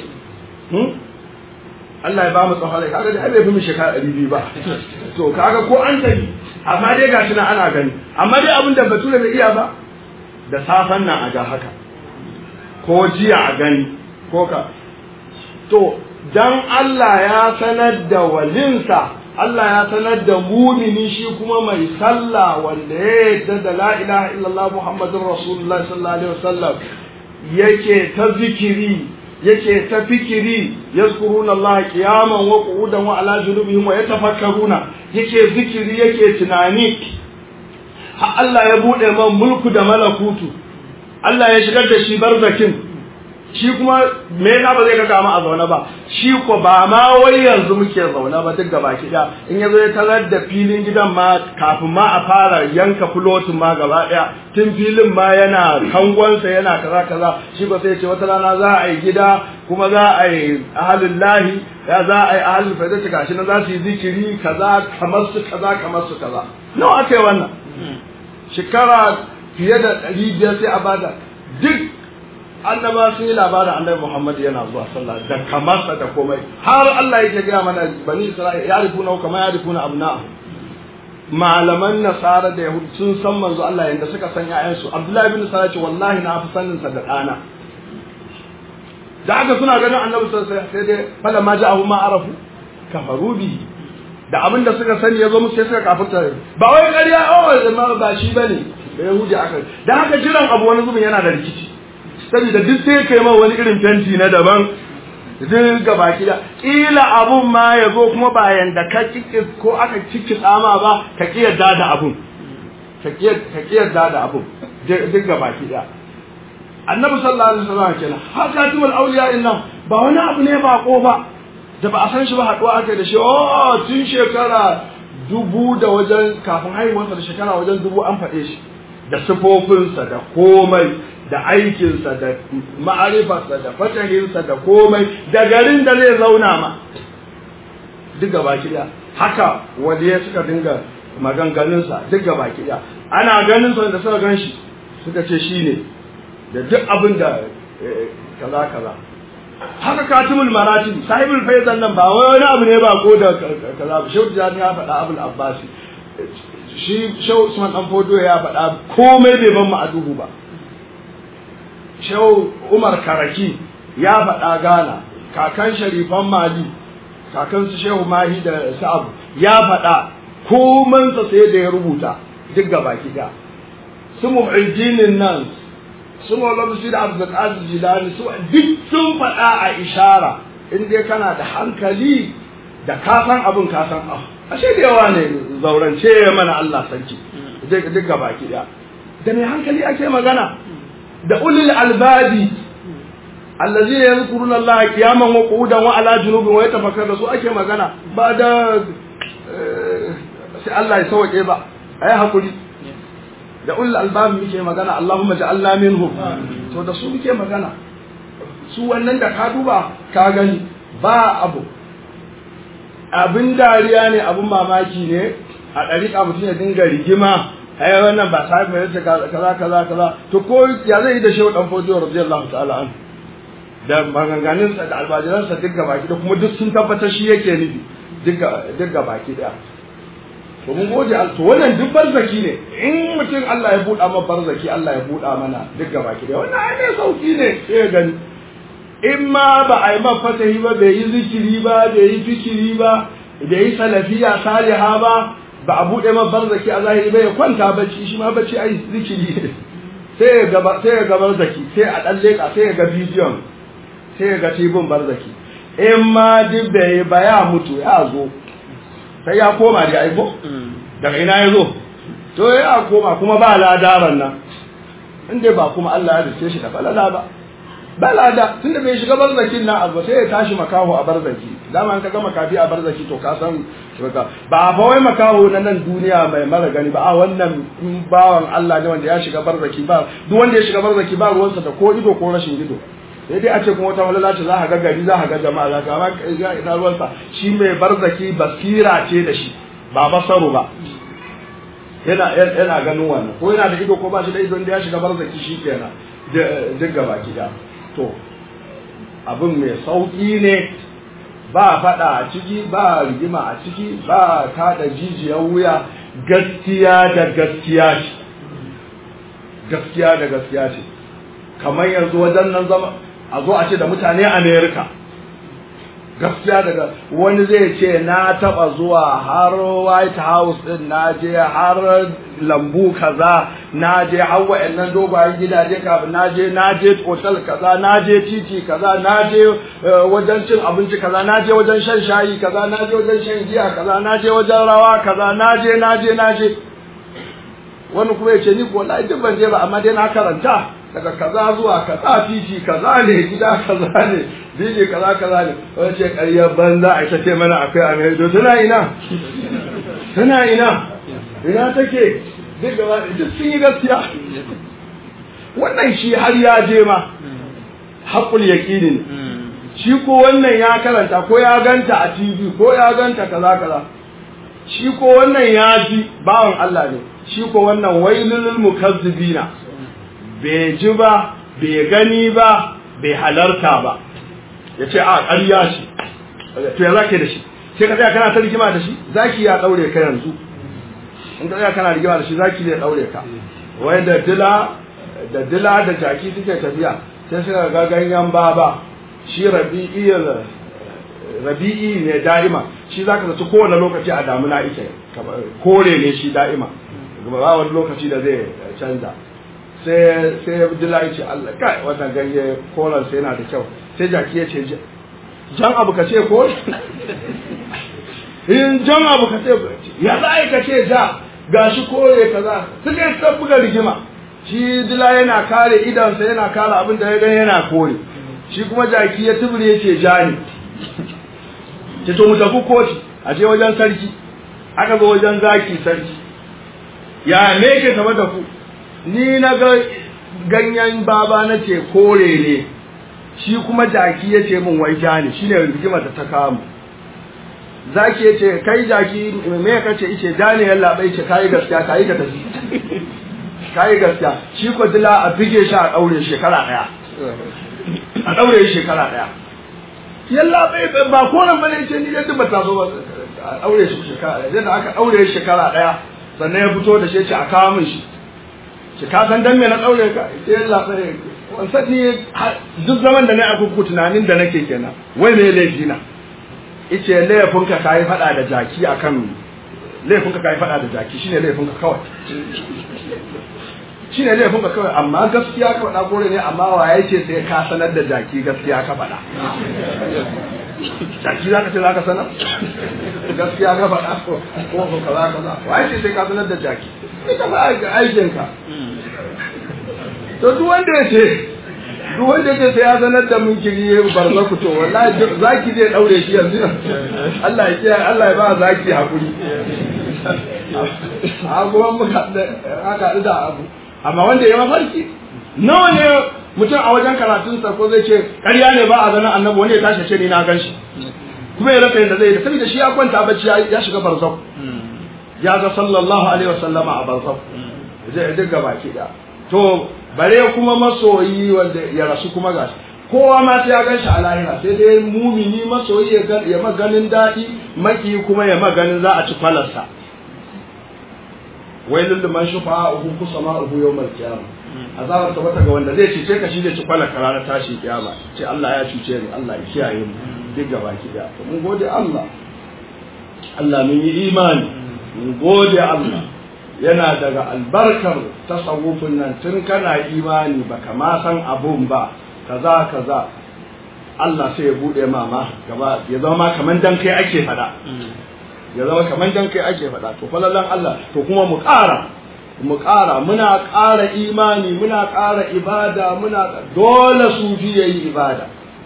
Allah ya ba mu tsawon rai kaga dai bai fi mu shekara ɗari biyu ba to kaga ko an tafi amma dai gashi nan ana gani amma dai abin da bature bai iya ba da safan nan a ga haka ko jiya a gani ko ka to dan Allah ya sanar da walinsa Allah ya sanar da mumini shi kuma mai sallah wanda ya yarda da la ilaha illallah muhammadur rasulullah sallallahu alaihi wasallam yake ta zikiri yake ta fikiri yazkuruna Allah qiyaman wa qu'udan wa ala junubihim wa yatafakkaruna yake zikiri yake tunani ha Allah ya bude man mulku da malakutu Allah ya shigar da shi barzakin shi kuma me na ba zai ga kama a zaune ba shi ko ba ma wai yanzu muke zaune ba duk gaba da in ya zo ya tarar da filin gidan ma kafin ma a fara yanka fulotin ma gaba daya tun filin ma yana kangonsa yana kaza kaza shi ba sai ce wata rana za a yi gida kuma za a yi ahalin lahi ya za a yi ahalin faidata gashi na za su yi zikiri kaza kamar su kaza kamar su kaza nawa aka yi wannan shekara fiye da ɗari biyar sai a bada duk annaba sun yi labarin annabi Muhammad yana zuwa sallah da kamarsa da komai har Allah yake gaya mana bani Isra'ila ya rifuna kamar ya rifuna abna'ahu malaman nasara da yahud sun san manzo Allah yanda suka san ƴaƴansu Abdullahi bin Sara ce wallahi na fi sanin sa da ɗana da haka suna ganin annabi sallallahu alaihi sai dai fala ma ja'ahu ma arafu kafaru bi da abin da suka sani yazo musu sai suka kafirta ba wai ƙarya oh ma ba shi bane da yahudi aka da haka jiran abu wani zubin yana da rikici saboda duk sai kai ma wani irin fenti na daban duk ga baki da kila abun ma ya zo kuma bayan da ka kike ko aka ciki tsama ba ka ki yarda da abun ka ki ka ki yarda da abun duk ga baki da annabi sallallahu alaihi wasallam kenan hakatul awliya inna ba wani abu ne ba ko ba da ba a san shi ba haduwa aka da shi oh tun shekara dubu da wajen kafin haihuwarsa da shekara wajen dubu an faɗe shi da sifofinsa da komai da aikinsa da ma'arifarsa da fatahinsa da komai da garin da zai zauna ma duk gaba kiɗa haka waliya suka dinga maganganunsa duk gaba kiɗa ana ganin sa da suka gan shi suka ce shi ne da duk abin da kaza kaza haka katimul maratib sahibul faizan nan ba wani abu ne ba ko da kaza ba shehu jani ya faɗa abul abbasi shi shehu usman dan fodo ya faɗa komai bai ban mu a duhu ba shehu umar karaki ya faɗa gana kakan sharifan mali kakan su shehu mahi da sa'ab ya faɗa komansa sai da ya rubuta duk gaba da su mu'addinin nan su maulana su da abdulkadir jilani su duk sun faɗa a ishara in dai kana da hankali da kasan abin kasan ah ashe da yawa ne zaurance mana Allah sarki duk gaba da da mai hankali ake magana da ulil albabi allazina yadhkuruna Allah qiyaman wa qu'udan wa ala junubin wa yatafakkaruna su ake magana ba da sai Allah ya sauke ba ai hakuri da ulil albabi muke magana Allahumma ja'alna minhum to da su muke magana su wannan da ka duba ka gani ba abu abin dariya ne abin mamaki ne a ɗariƙa mutum ya dinga rigima ai wannan ba sahibi mai yace kaza kaza kaza to ko ya zai yi da shehu dan fodiyo radiyallahu ta'ala an da maganganun sa da albajiran sa duk baki da kuma duk sun tabbatar shi yake nufi duk duk baki daya to mun gode to wannan duk barzaki ne in mutum Allah ya buɗa mana barzaki Allah ya buɗa mana duk baki daya wannan ai ne sauki ne sai gani in ma ba a yi man fatahi ba bai yi zikiri ba bai yi fikiri ba bai yi salafiya saliha ba ba a buɗe ma barzaki a zahiri ba ya kwanta bacci shi ma bacci ai zikiri ne sai ya gaba sai ya ga barzaki sai a dan leka sai ya ga bidiyon sai ya ga tibin barzaki in ma duk bai ba ya mutu ya zo sai ya koma da aiko daga ina ya zo to ya koma kuma ba ladaran nan inda ba kuma Allah ya dace shi da falala ba ba lada tunda bai shiga barzakin nan abu sai ya tashi makaho a barzaki dama an kaga makafi a barzaki to ka san ba fa wai makaho na nan duniya mai mara gani ba a wannan bawan Allah ne wanda ya shiga barzaki ba duk wanda ya shiga barzaki ba ruwansa da ko ido ko rashin ido sai dai a ce kuma wata walala ce za ka ga gari za ka ga jama'a za ka amma ina ruwansa shi mai barzaki basira ce da shi ba basaru ba yana yana ganin wannan ko yana da ido ko ba shi da ido da ya shiga barzaki shi kenan duk gaba gida to abin mai sauƙi ne ba faɗa a ciki ba rigima a ciki ba kaɗa jijiyar wuya gaskiya da gaskiya ce gaskiya da gaskiya ce kamar yanzu wajen nan zama a zo a ce da mutane amerika gaskiya daga wani zai ce na taba zuwa har white house din na je har lambu kaza na je har wa'annan dogayen gidaje kafin na je na je hotel kaza na je titi kaza na je wajen cin abinci kaza na je wajen shan shayi kaza na je wajen shan giya kaza na je wajen rawa kaza na je na je na je wani kuma ya ce ni ko wallahi duk ban je ba amma dai na karanta daga kaza zuwa kaza titi kaza ne gida kaza ne dije kaza kaza ne wani ce ƙaryar banza a ita ce mana akwai amerika tana ina tana ina ina take duk gaba duk sun yi gaskiya wannan shi har ya je ma haƙul yaƙinin shi ko wannan ya karanta ko ya ganta a tv ko ya ganta kaza kaza shi ko wannan ya ji bawan Allah ne shi ko wannan wailul mukazzibina bai ji ba bai gani ba bai halarta ba ya ce a ƙarya shi to ya zake da shi sai ka tsaya kana ta rigima da shi zaki ya daure ka yanzu in ka tsaya kana rigima da shi zaki zai daure ka wai da dila da dila da jaki suke tafiya sai suka ga ganyen baba shi rabi'i rabi'i ne da'ima shi zaka zaci kowane lokaci a damuna yake kore ne shi da'ima ba wani lokaci da zai canza sai sai dila ya ce Allah kai wannan ganye koran sai yana da kyau sai jaki ya ce jan abu ka ce ko in jan abu ka ce ya za a ka ce ja gashi kore kaza suka yi ta buga rigima shi dila yana kare idansa yana kare abin da ya gani yana kore shi kuma jaki ya tubure ya ce ja ne ce to mu tafi koci a je wajen sarki aka zo wajen zaki sarki ya me ke tafa da ku ni na ga ganyen baba na ce kore ne shi kuma jaki ya ce min wai ja ne shine rigimar da ta kamu zaki ya ce kai jaki me ka ce ice ja ne yalla bai ce kai gaskiya kai ka tafi kai gaskiya shi ko dila a bige shi a daure shekara daya a daure shekara daya yalla bai ba ko nan bane ce ni da ba ta so ba a daure shi shekara daya da aka daure shekara daya sannan ya fito da shi ce a kawo min shi ki ka san dan me na daure ka sai yalla bai wansan ni duk zaman da na a kuku tunanin da nake kenan wai me laifi na ice laifinka ka yi fada da jaki akan laifinka ka yi fada da jaki shine laifinka kawai shine laifinka kawai amma gaskiya ka faɗa kore ne amma wa ya ce sai ka sanar da jaki gaskiya ka faɗa jaki za ka ce za ka sanar gaskiya ka faɗa ko ko ka za ka za wa ya ce sai ka sanar da jaki sai ka ba aikinka to duk wanda ya ce duk wanda ya sai ya sanar da mun kiri barza ku to wallahi zaki zai daure shi yanzu Allah ya kiyaye Allah ya ba zaki hakuri a kuma muka aka da abu amma wanda ya mafarki nawa ne mutum a wajen karatun sa ko zai ce ƙarya ne ba a ganin annabi wani ya tashi ce ni na gan shi kuma ya rasa yadda zai da saboda shi ya kwanta bacci ya shiga barzau ya ga sallallahu alaihi wasallama a barzau zai dinga baki da to bare kuma masoyi wanda ya rasu kuma gashi kowa ma sai ya ganshi a lahira sai dai mumini masoyi ya ya maganin daɗi maki kuma ya maganin za a ci falarsa wailul liman shufa'uhu kusama'uhu yawmal qiyamah azabar ta bata ga wanda zai cice ka shi zai ci falar ka ranar tashi kiyama ce Allah ya cuce ni Allah ya kiyaye mu duk gaba ki da mun gode Allah Allah mun yi imani mun gode Allah yana daga albarkar tasawufin nan tun kana imani baka ma san abun ba kaza kaza Allah sai ya bude mama gaba ya zama kaman dan kai ake fada ya zama kaman dan kai ake fada to falalan Allah to kuma mu ƙara mu ƙara muna ƙara imani muna ƙara ibada muna dole sufi yayi ibada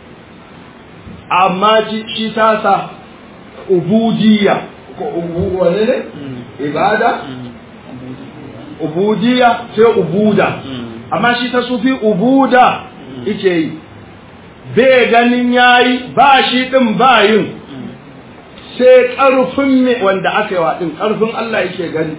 amma shi tasa ubudiyya ko ubu wane ne ibada ubudiyya sai ubuda amma shi ta sufi ubuda ike yi bai ganin yayi ba shi din ba yin sai ƙarfin me wanda aka yi wa din ƙarfin Allah yake gani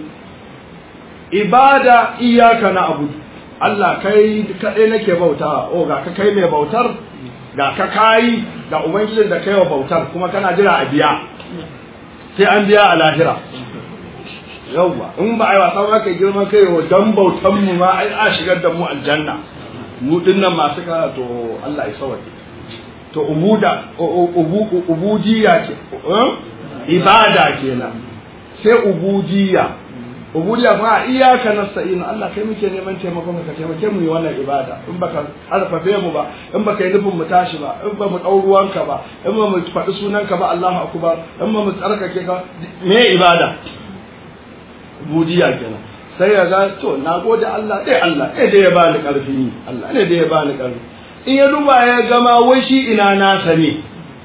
ibada iyaka na abu Allah kai kaɗai nake bautawa o ga ka kai mai bautar ga ka kayi ga ubangijin da kai wa bautar kuma kana jira a biya sai an biya a lahira yauwa in ba a yi wasa ba kai girman kai wa dan bautan mu ma ai a shigar da mu aljanna mu dinnan masu kara to Allah ya sauke to ubuda ubudiyya ke ibada kenan sai ubudiyya ubudiyya fa iyyaka nasta'in Allah kai muke neman taimakon ka taimake mu yi wannan ibada in baka harfafe mu ba in baka yi nufin mu tashi ba in ba mu dau ruwanka ba in ba mu faɗi sunanka ba Allahu akbar in ba mu tsarkake ka me ibada budiya kenan sai ya ga to na gode Allah dai Allah dai da ya bani karfi Allah ne da ya bani karfi in ya duba ya gama wai shi ina nasa ne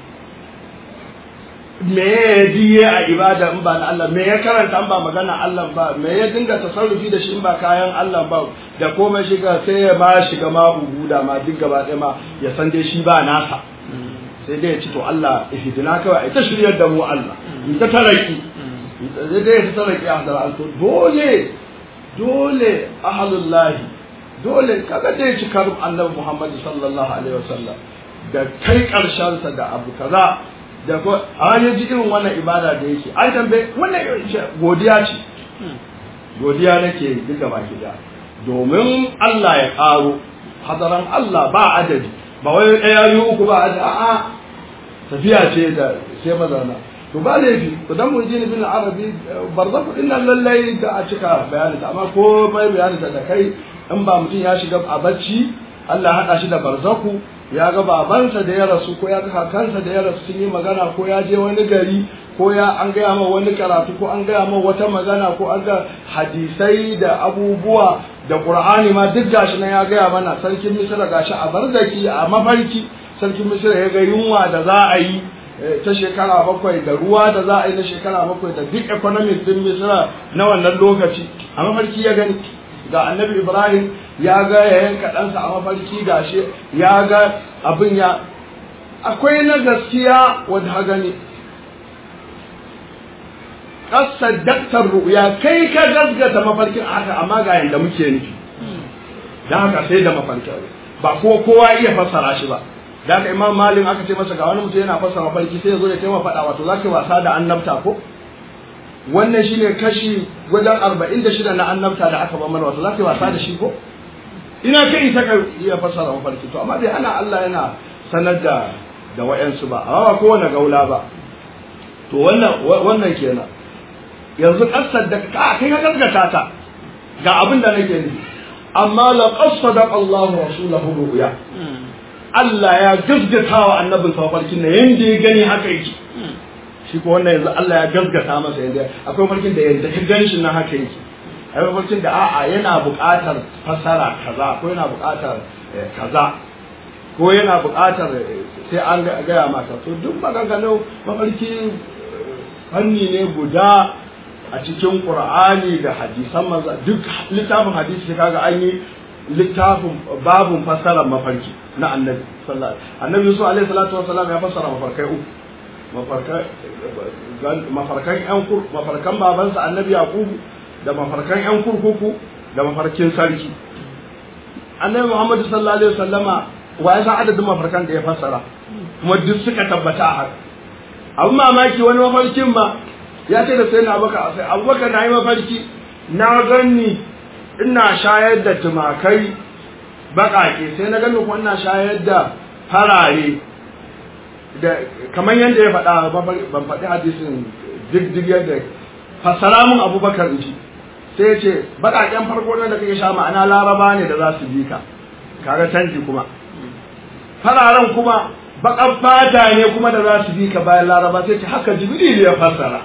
me ya diye a ibada in ba na Allah me ya karanta in ba magana Allah ba me ya dinga tasarrufi da shi in ba kayan Allah ba da komai shiga sai ya ma shiga ma ubuda ma duk gaba ɗaya ma ya san dai shi ba nasa sai dai ya ci to Allah ihdina kawai ai ta shiryar da mu Allah in ta taraki zai dai ta tsara kiyam da alto dole dole ahalullahi dole kaga dai cikar annabi Muhammad sallallahu alaihi wasallam da kai karshen sa da abu kaza da ko a ya ji irin wannan ibada da yake ai tambaye wannan godiya ce godiya nake duka baki da domin Allah ya karo hadaran Allah ba adadi ba wai ɗaya yi uku ba adadi a'a tafiya ce da sai mazana to ba laifi to dan mu jini bin arabi barzaku din nan lallai da a cika bayani amma ko mai bayani da kai in ba mutum ya shiga a bacci Allah haɗa shi da barzaku ya ga babansa da ya rasu ko ya ga kakansa da ya rasu sun yi magana ko ya je wani gari ko ya an gaya ma wani karatu ko an gaya ma wata magana ko an ga hadisai da abubuwa da qur'ani ma duk gashi nan ya gaya mana sarkin misira gashi a barzaki a mafarki sarkin misira ya ga yunwa da za a yi ta shekara bakwai da ruwa da za a yi na shekara bakwai da duk economic din misira na wannan lokaci a mafarki ya gani ga annabi ibrahim ya ga ya yanka ɗansa a mafarki gashi ya ga abin ya akwai na gaskiya wadda ha gani kasar daktar ru'ya kai ka gasgata mafarkin haka amma ga yanda muke nufi dan haka sai da mafarkin ba ko kowa iya fassara shi ba da haka imam malin aka ce masa ga wani mutum yana fassara mafarki sai ya zo ya taimaka faɗa wato za ka wasa da annabta ko wannan shine kashi wajen arba'in da shida na annabta da aka ban mana wato za ka wasa da shi ko ina kai isa ka iya fassara mafarki to amma dai ana Allah yana sanar da da wayansu ba amma ba kowane gaula ba to wannan wannan kenan yanzu kasar da ka kai ka gaskata ta ga abin da nake nufi amma la qasada Allahu rasulahu ru'ya Allah ya gaskata wa annabin sa farkin nan yanda ya gani haka yake shi ko wannan yanzu Allah ya gaskata masa yanda akwai farkin da yanda ka gani shi nan haka yake akwai farkin da a'a yana buƙatar fasara kaza ko yana buƙatar kaza ko yana buƙatar sai an gaya mata to duk maganganun mafarki fanni ne guda a cikin qur'ani da hadisan manzo duk littafin hadisi kaga an yi littafin babun fassarar mafarki na annabi sallallahu annabi yusuf alaihi salatu wasallam ya fassara mafarkai uku mafarkan yan kur mafarkan babansa annabi yaqubu da mafarkan yan kurkuku da mafarkin sarki annabi muhammadu sallallahu alaihi wasallama wa ya san adadin mafarkan da ya fassara kuma duk suka tabbata a haka abin mamaki wani mafarkin ma ya ce da sai na abubakar sai abubakar na yi mafarki na ganni ina shayar da tumakai baƙaƙe sai na gani kuma ina shayar da farare da kamar yadda ya faɗa ban faɗi hadisin duk yadda fassara mun abubakar in ji sai ya ce baƙaƙen farko da kake sha ma'ana laraba ne da za su bi ka kaga canji kuma fararen kuma baƙar fata ne kuma da za su bi ka bayan laraba sai ce haka jibril ya fassara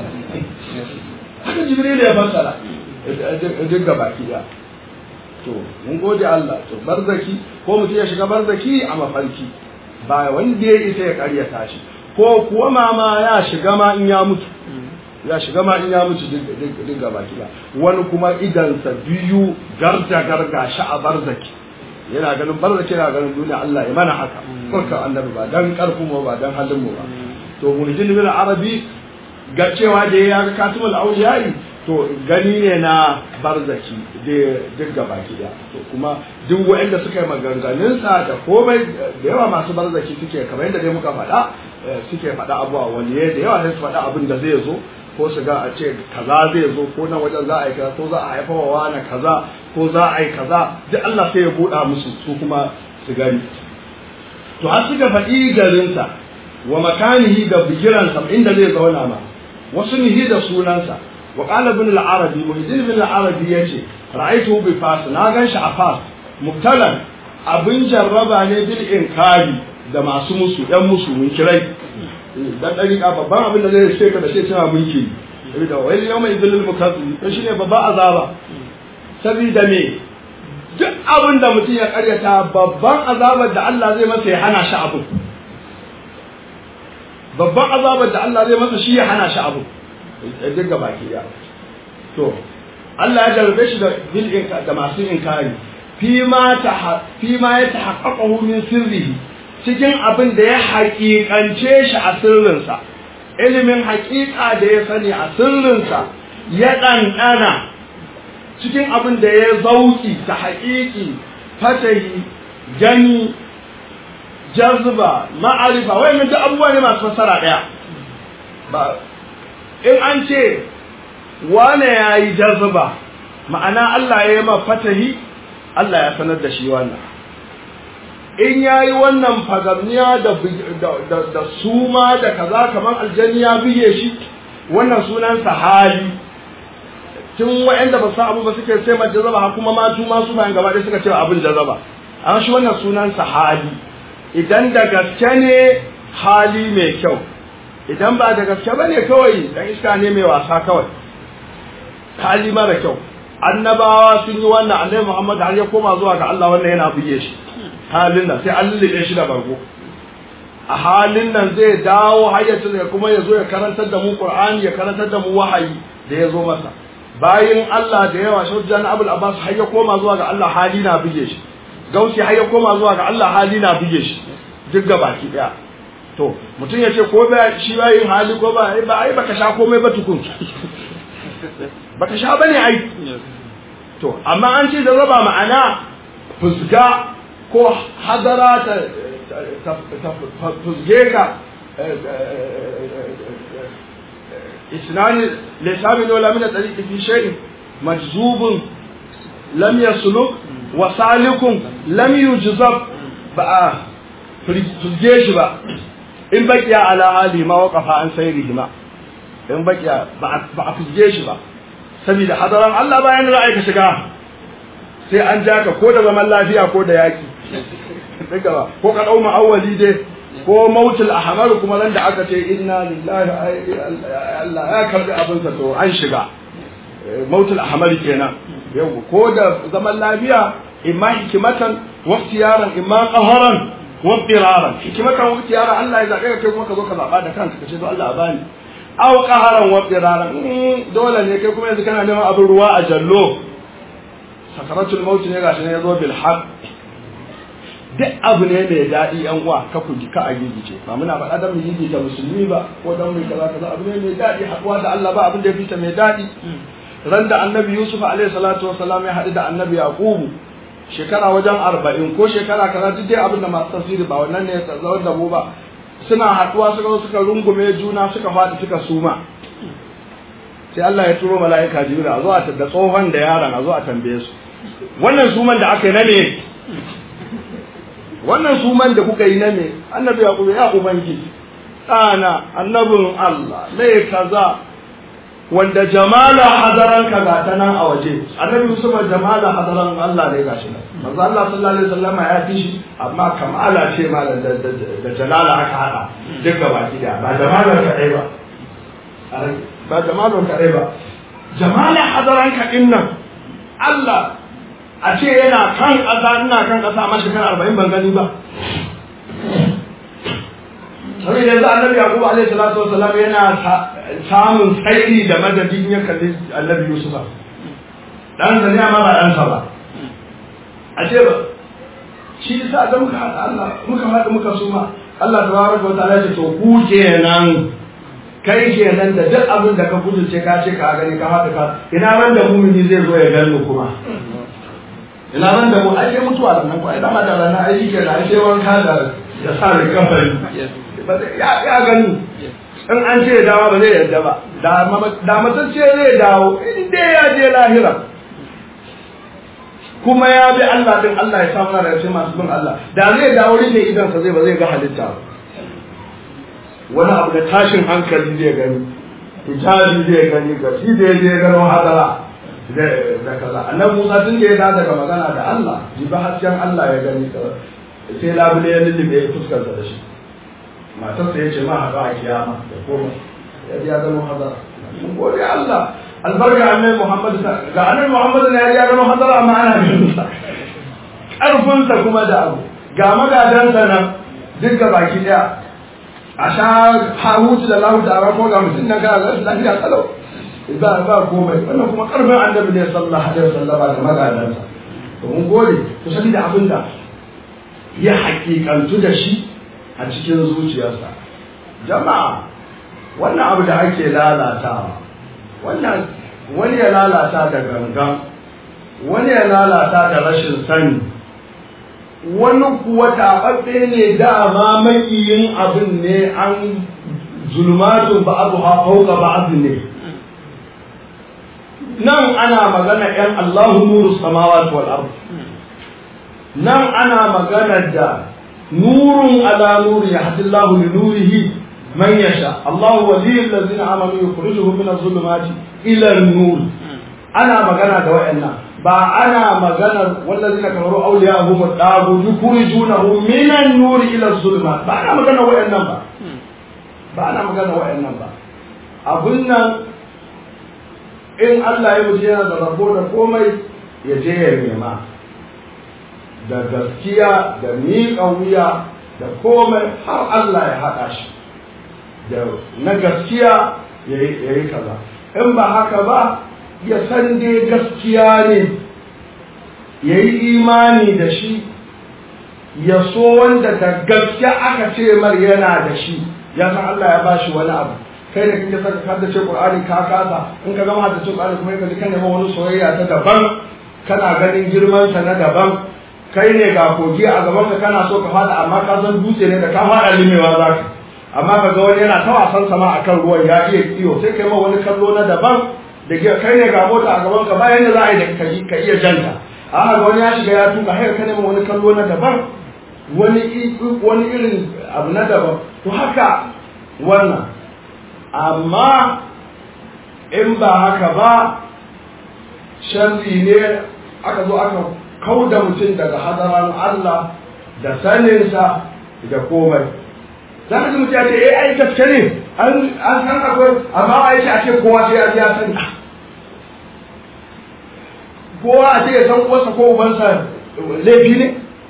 haka jibril ya fassara duk ga baki ya to mun gode Allah to barzaki ko mutum ya shiga barzaki a mafarki ba wanda ya isa ya karyata shi ko kuwa mama ya shiga ma in ya mutu ya shiga ma in ya mutu duk ga baki ya wani kuma idansa biyu garda garga shi a barzaki yana ganin barzaki yana ganin duniya Allah ya mana haka kurka annabi ba dan karfin mu ba dan halin mu ba to murjin bin arabi ga cewa da ya ga katimul auliyai to gani ne na barzaki da duk gaba da to kuma duk waɗanda suka yi maganganun sa da komai da yawa masu barzaki suke kamar yadda dai muka faɗa suke faɗa abuwa wani da yawa sai su faɗa abin da zai zo ko su ga a ce kaza zai zo ko nan wajen za a yi kaza ko za a haifa wa wani kaza ko za a yi kaza duk Allah sai ya buɗa musu su kuma su gani to har suka faɗi garinsa wa makanihi da bigiransa inda zai zauna ma wasu nihi da sunansa wa qala ibn al-arabi muhiddin ibn al-arabi yace ra'aytuhu bi fas na gan shi a fas mubtalan abin jarraba ne bil inkari da masu musu yan musu mun kirai dan dariƙa babban abin da zai ce ka da sai cewa mulki da wai yau mai zilil mukazzi to shine babban azaba saboda me duk abin da mutum ya karyata babban azabar da Allah zai masa ya hana shi abu babban azabar da Allah zai masa shi ya hana shi abu duk ga baki ya to Allah ya jarrabe shi da bil da masu inkari fi ma ta fi ma ya tahaqqaqahu min sirrihi cikin abin da ya haƙiƙance shi a sirrinsa ilimin haƙiƙa da ya sani a sirrinsa ya ɗanɗana cikin abin da ya zauki ta haƙiƙi fatahi gani jazba ma'arifa wayannan duk abubuwa ne masu fassara ɗaya ba in an ce wane ya yi jazba ma'ana Allah ya yi ma fatahi Allah ya sanar da shi wannan in ya yi wannan fagamniya da suma da kaza kamar aljani ya biye shi wannan sunansa hali tun wa'anda ba su abu ba suke sai mai jazaba kuma matu masu bayan gaba ɗaya suka ce abin jazaba an shi wannan sunansa hali idan da gaske ne hali mai kyau idan ba da gaske ba ne kawai dan iska ne mai wasa kawai hali mara kyau annabawa sun yi wannan annabi Muhammad har ya koma zuwa ga Allah wannan yana buge shi halin nan sai an lullube shi da bargo a halin nan zai dawo hayyacin ya kuma ya zo ya karantar da mu Qur'ani ya karantar da mu wahayi da ya zo masa bayin Allah da yawa shujjan Abul Abbas har ya koma zuwa ga Allah hali na buge shi gausi har ya koma zuwa ga Allah hali na buge shi duk ga baki daya to mutum ya ce ko ba shi ba yin hali ko ba ba ai baka sha komai ba tukun baka sha bane ai to amma an ce da raba ma'ana fusga ko hadara ta ta fusge ka isnani lisami wala min tariqi fi shay'in majzubun lam yasluk wa salikun lam yujzab ba fusge shi ba in bakiya ala hali ma waqafa an sayrihi ma in bakiya ba a fusge shi ba saboda hadaran Allah bayan ra'ayi ka shiga sai an ja ka ko da zaman lafiya ko da yaki daga ba ko ka dau ma'awali dai ko mautul ahmar kuma nan da aka ce inna lillahi Allah ya karbi abin sa to an shiga mautul ahmar kenan yau ko da zaman lafiya imma hikimatan wa ikhtiyaran imma qaharan wa diraran hikimatan wa ikhtiyaran Allah ya zabe ka kai kuma ka zo ka zaba da kanka ka ce to Allah bani aw qaharan wa diraran dole ne kai kuma yanzu kana neman abin ruwa a jallo sakaratul maut ne gashi ne yazo bil haqq duk abu ne mai daɗi yan uwa ka ku ka a gigice ba muna faɗa dan mu gigita musulmi ba ko dan mu kaza kaza abu ne mai daɗi haɗuwa da Allah ba abin da ya fita mai daɗi ran da annabi Yusuf alaihi salatu wassalam ya haɗu da annabi Yaqubu shekara wajen arba'in ko shekara kaza duk dai abin da masu tafsiri ba wannan ne ya tsawon da mu ba suna haɗuwa suka zo suka rungume juna suka faɗi suka suma sai Allah ya turo mala'ika jibril a zo a da tsohon da yaron a zo a tambaye su wannan suman da aka yi na me wannan suman da kuka yi na me annabi ya kuma ya ubangiji ɗana annabin Allah mai kaza wanda jamala hadaran ka ga ta nan a waje annabi Yusuf jamala hadaran Allah ne gashi nan manzo Allah sallallahu alaihi wasallam ya fi shi amma kamala ce malam da da jalala aka hada duk gaba gida ba jamala ka dai ba ba jamala ka dai ba jamala hadaran ka din nan Allah a ce yana kan ƙasa ina kan ƙasa amma shekara arba'in ban gani ba saboda yanzu annabi yakubu alaihi salatu wasalam yana samun tsairi da madadin ya kalli annabi yusufa dan sa ne amma ba dan sa ba a ce ba shi yasa da muka haɗa Allah muka haɗa muka suma Allah tabaraka wa ta'ala ce to ku kenan kai kenan da duk abin da ka kudurce ka ce ka gani ka haɗa ka ina ran da mumini zai zo ya gano kuma ina ran da mu ai sai mutuwa da nan ko ai dama da ranar ai shi kenan ai sai wanka da da sa da kafari ya ya gani in an ce dawa ba zai yarda ba da matacce zai dawo in dai ya je lahira kuma ya bi Allah din Allah ya samu da shi masu bin Allah da zai dawo ne idan sa zai ba zai ga halitta ba wani abu da tashin hankali zai gani hijabi zai gani ga shi da ya gano hadara da kaza annabi Musa tun da ya da daga magana da Allah jibi hasken Allah ya gani sai labule ya lullube ya fuskarsa da shi matarsa ya ce ma haɗu a kiyama da koma ya ya zama hadara mun gode Allah albarka annabi Muhammad ga annabi Muhammad ne ya zama hadara amma ana ganin sa karfin sa kuma da abu ga magadan sa nan duk ga baki daya a sha hahutu da lahu da ko ga mutum nan ga lafiya kalau ba ba komai wannan kuma karfin annabi ne sallallahu alaihi wasallam da magadan sa to mun gode to saboda abinda ya hakikantu da shi a cikin zuciyarsa jama'a wannan abu da ake lalatawa wannan wani ya lalata da gangan wani ya lalata da rashin sani wani kuwa taɓaɓɓe ne dama makiyin abin ne an zulmatun ba abu hafauka ba abu ne nan ana magana ‘yan Allahu nuru samawati wal ardh nan ana magana da nurun ala nuri yahdillahu li nurihi man yasha Allahu waliyul ladzina amanu yukhrijuhum min adh-dhulumati ila an-nur ana magana da wayannan ba ana magana wallazina kafaru awliya'uhum ad-dagu yukhrijunahum min an-nur ila adh-dhulumat ba ana magana wayannan ba ba ana magana wayannan ba abun nan in Allah ya wuce yana da rabo da komai ya je ya nema da gaskiya da miƙa wuya da komai har Allah ya haɗa shi da na gaskiya ya yi kaza in ba haka ba ya san dai gaskiya ne ya yi imani da shi ya so wanda da gaskiya aka ce mar yana da shi ya san Allah ya bashi wani abu kai da kake saka haddace Qur'ani ka kasa in ka gama haddace Qur'ani kuma ka ji kana wani soyayya ta daban kana ganin girman sa na daban kai ne ga kogi a gaban ka kana so ka fada amma ka san dutse ne da ka fada limewa za ka amma ka ga wani yana ta wasan sama akan ruwan ya iya iyo sai kai ma wani kallo na daban da kai ne ga mota a gaban ka bayan da za a yi da ka iya janta a ga wani ya shiga ya tuka haka kai ma wani kallo na daban wani wani irin abu na daban to haka wannan amma in ba haka ba sharri ne aka zo aka kau da mutum daga hadaran Allah da saninsa da komai za ka ji mutum ya ce eh ai gaske ne an san akwai amma a yi a ce kowa sai ya sani kowa a ce ya san uwarsa ko ubansa laifi ne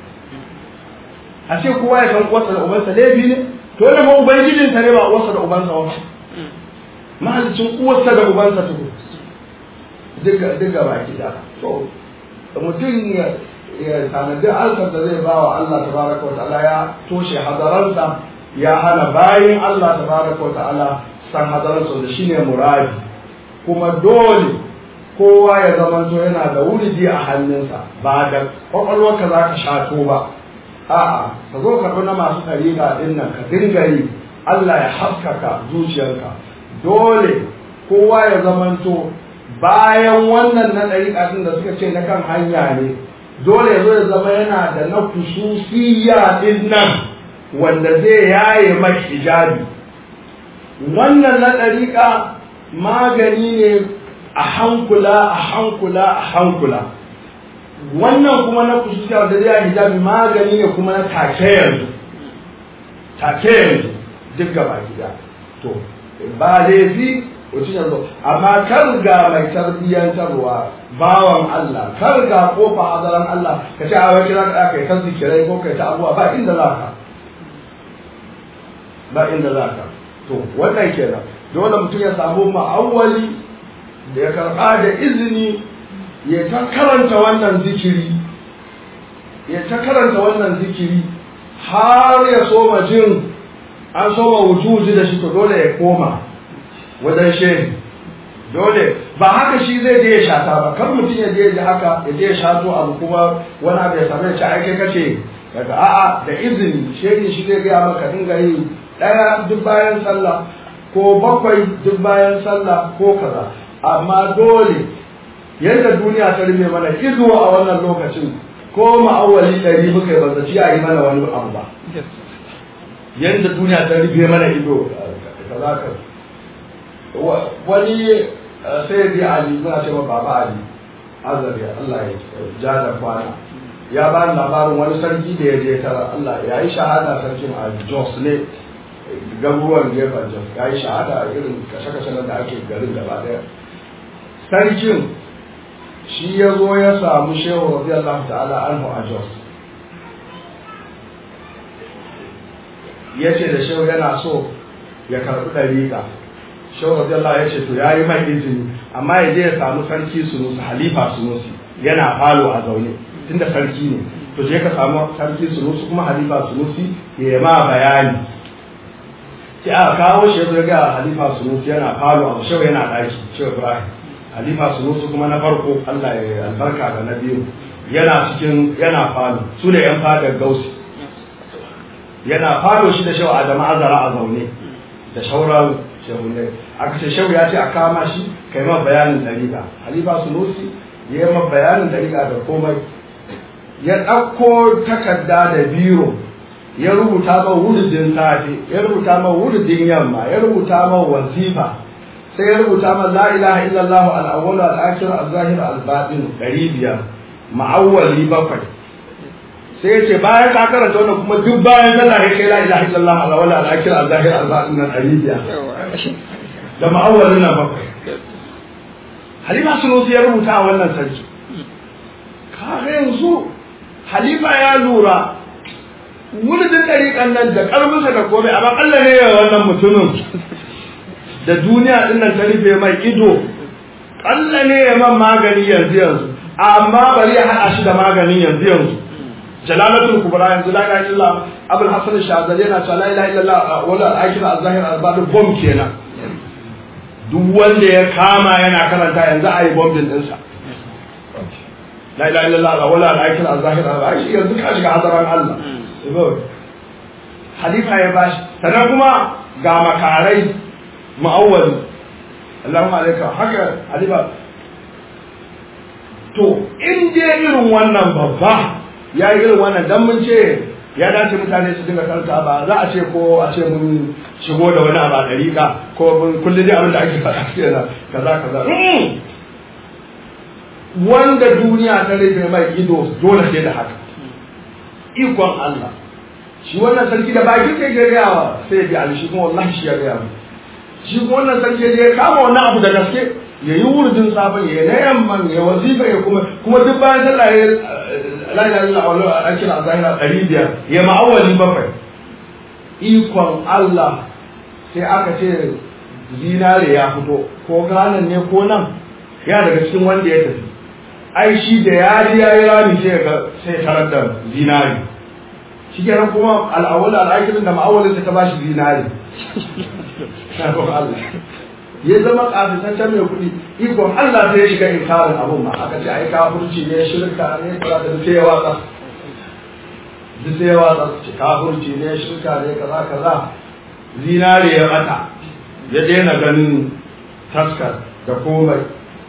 a ce kowa ya san uwarsa da ubansa laifi ne to wanda ma ubangijinsa ne ba uwarsa da ubansa ba mahalicin uwarsa da ubansa tuku duka baki da to mutum ya tanadi alkar da zai bawa Allah tabaraka wa ta'ala ya toshe hadaransa ya hana bayin Allah tabaraka wa ta'ala san hadaransa da shine muradi kuma dole kowa ya zamanto yana da wuridi a hannunsa ba da kwakwalwarka za ka shato ba a'a ka zo ka na masu ɗariƙa ɗin nan ka dinga yi Allah ya haskaka zuciyarka dole kowa ya zamanto bayan wannan na ɗariƙa ɗin da suka ce na kan hanya ne dole ya zo ya zama yana da na kususiya ɗin nan wanda zai yaye mai hijabi wannan na ɗariƙa magani ne a hankula a hankula a hankula wannan kuma na kususiya wanda zai yaye hijabi magani ne kuma na take yanzu take yanzu duk gaba gida to ba laifi mutum yanzu amma kar ga mai tarbiyyantarwa bawan Allah kar ga kofa hadaran Allah ka ce a wai kira ka kai ta zikirai ko kai ta abuwa ba inda za ka ba inda za ka to wannan kenan dole mutum ya samu ma'awwali da ya karɓa da izini ya ta karanta wannan zikiri ya ta karanta wannan zikiri har ya soma jin an soma wujuji da shi to dole ya koma wajen shehi dole ba haka shi zai je ya shata ba kan mutum ya je ya haka ya je ya shato abu kuma wani abu ya same shi aike kace daga a'a da izini shehi shi zai gaya maka dinga yi ɗaya duk bayan sallah ko bakwai duk bayan sallah ko kaza amma dole yadda duniya ta rufe mana ido a wannan lokacin ko ma'awali ɗari muka yi banzaci a yi mana wani abu ba yadda duniya ta rufe mana ido kaza ka wani sai bi ali muna cewa baba ali azari Allah ya ja da kwana ya ba ni labarin wani sarki da ya je tara Allah ya yi shahada sarkin a Jos ne garuruwan gefen Jos ya yi shahada a irin kashe-kashe da ake garin gaba daya sarkin shi ya zo ya samu shehu radiyallahu ta'ala anhu a Jos ya ce da shehu yana so ya karɓi ɗariƙa shehu radiyallahu ya ce to ya yi mai izini amma ya je ya samu sarki sunusi halifa sunusi yana falo a zaune tunda sarki ne to je ka samu sarki sunusi kuma halifa sunusi ya ma bayani sai aka kawo shi ya ga halifa sunusi yana falo a shehu yana ɗaki shehu ibrahim halifa sunusi kuma na farko allah ya albarka da na biyu yana cikin yana falo su ne yan fadar gausi yana falo shi da shehu adamu azara a zaune da shauran shehu ne aka ce shehu ya ce a kama shi kai ma bayanin dariƙa halifa sunusi ya yi ma bayanin dariƙa da komai ya ɗauko takarda da biro ya rubuta ma wurudin safe ya rubuta ma wurudin yamma ya rubuta ma wazifa sai ya rubuta ma la ilaha illallah al-awwal al-akhir al-zahir al-batin ɗari biyar ma'awwali bakwai sai ya ce bayan ka karanta wannan kuma duk bayan sallah ya kai la ilaha illallah al-awwal al-akhir al-zahir al-batin nan ɗari biyar da ma'awwalin nan bakwai halima sunusi ya rubuta a wannan sarki kaga yanzu halifa ya lura wulidin ɗariƙan nan da ƙarfinsa da komai amma Allah ne ya wannan mutumin da duniya ɗin nan ta rufe mai ido Allah ne ya man magani yanzu yanzu amma bari ya haɗa shi da maganin yanzu yanzu jalalatul kubra yanzu la ilaha illallah abul hasan shazali yana cewa la ilaha illallah wala al-akhir az-zahir al-batin bom kenan duk wanda ya kama yana karanta yanzu a yi bombin ɗinsa la ilaha illallah wala al-akhir az-zahir al-batin yanzu ka shiga hadaran Allah halifa ya bashi sannan kuma ga makarai ma'awwali Allahumma alaika haka halifa to in dai irin wannan babba ya yi irin wannan dan mun ce ya dace mutane su dinga karanta ba za a ce ko a ce mun shigo da wani abu a dariƙa ko mun kullum dai abin da ake faɗa kenan kaza kaza wanda duniya ta rufe mai ido dole sai da haka ikon Allah shi wannan sarki da baki sai ya gaya wa sai ya bi ali shi kuma wallahi shi ya gaya mu shi kuma wannan sarki ya kama wannan abu da gaske ya yi wurdin sabon ya na yamman ya wazifa ya kuma kuma duk bayan sallah ya la ilaha illa Allah a kira zahira ɗari biyar ya ma'awali bakwai ikon Allah sai aka ce zinare ya fito ko ganan ne ko nan ya daga cikin wanda ya tafi ai shi da ya ji ya yi rami sai ga sai tarar da zinari shi kenan kuma al'awwal al'akirin da ma'awalin ta ba shi zinari ya zama kafitaccen mai kuɗi ikon Allah sai ya shiga inkarin abun ma aka ce ai kafirci ne shirka ne kaza da sai ya watsa duk sai ya watsa ce kafirci ne shirka ne kaza kaza zinari ya bata ya daina ganin taskar da komai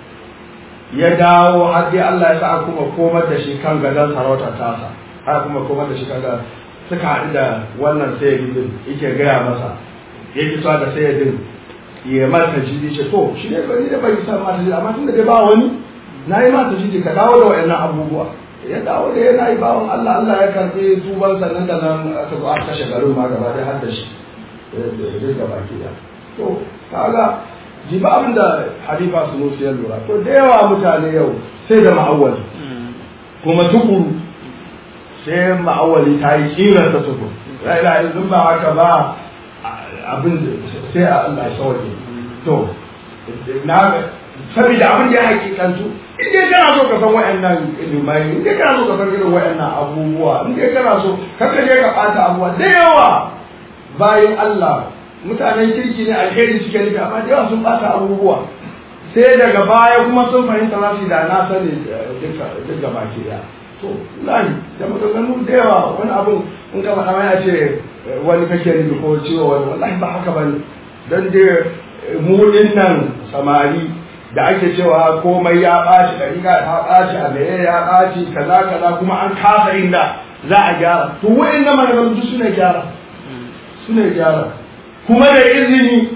ya dawo har dai Allah ya sa kuma komar da shi kan gadon sarautar tasa har kuma komar da shi kan gadon suka haɗu da wannan sayyidin yake gaya masa ya ki sa da sayyidin ya mata jidi ce to shi ne bari da bai sa mata jidi amma tunda dai ba wani na yi mata jidi ka dawo da wayannan abubuwa ya dawo da yana yi bawan Allah Allah ya karɓi tuban sannan da nan aka zo aka kashe garin ma gaba da har da shi duk gaba ki da to kaga ji ba abin da halifa su musu ya lura to da yawa mutane yau sai da ma'awali kuma tukuru sai ma'awali ta yi kiran ta tukuru la ilaha illallah ba haka ba abin sai a Allah sauke to na saboda abin da ya hakikantu in dai kana so ka san wayannan ilimai in dai kana so ka san irin wayannan abubuwa in dai kana so kaka je ka bata abubuwa da yawa bayan Allah mutanen kirki ne alheri suke nufi amma da yawa sun bata abubuwa sai daga baya kuma sun fahimta za su da na sani duk gaba ke da to lahi da maganganu da yawa wani abun in ka faɗa ya ce wani kake nufi ko ciwo wani wallahi ba haka bane dan dai mu nan samari da ake cewa komai ya ɓaci ɗariƙa ta ɓaci a meye ya ɓaci kaza kaza kuma an kasa inda za a gyara to wa'in na maganganu duk suna gyara suna gyara kuma da izini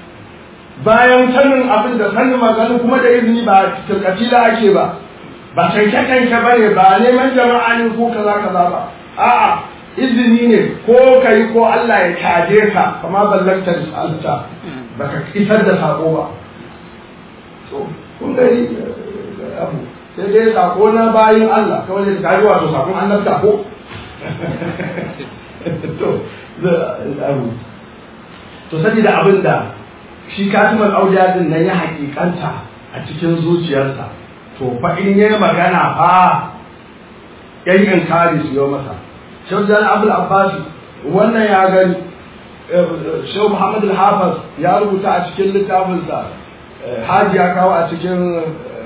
bayan sanin abin da sanin magana kuma da izini ba tilkatila ake ba ba canke-canke ba ne ba neman jama'a ne ko kaza kaza ba a'a izini ne ko ka yi ko Allah ya caje ka kama ballakta risalta ba ka isar da sako ba so kun gani abu sai dai sako na bayin Allah kawai da kaji wato sakon annabta ko to abu to saboda abin da shi katimar auliya din nan ya hakikanta a cikin zuciyarsa to fa in yayi magana fa yan inkari su yi masa shaujan abul abbas wannan ya gani shehu muhammad al-hafiz ya rubuta a cikin littafinsa haji ya kawo a cikin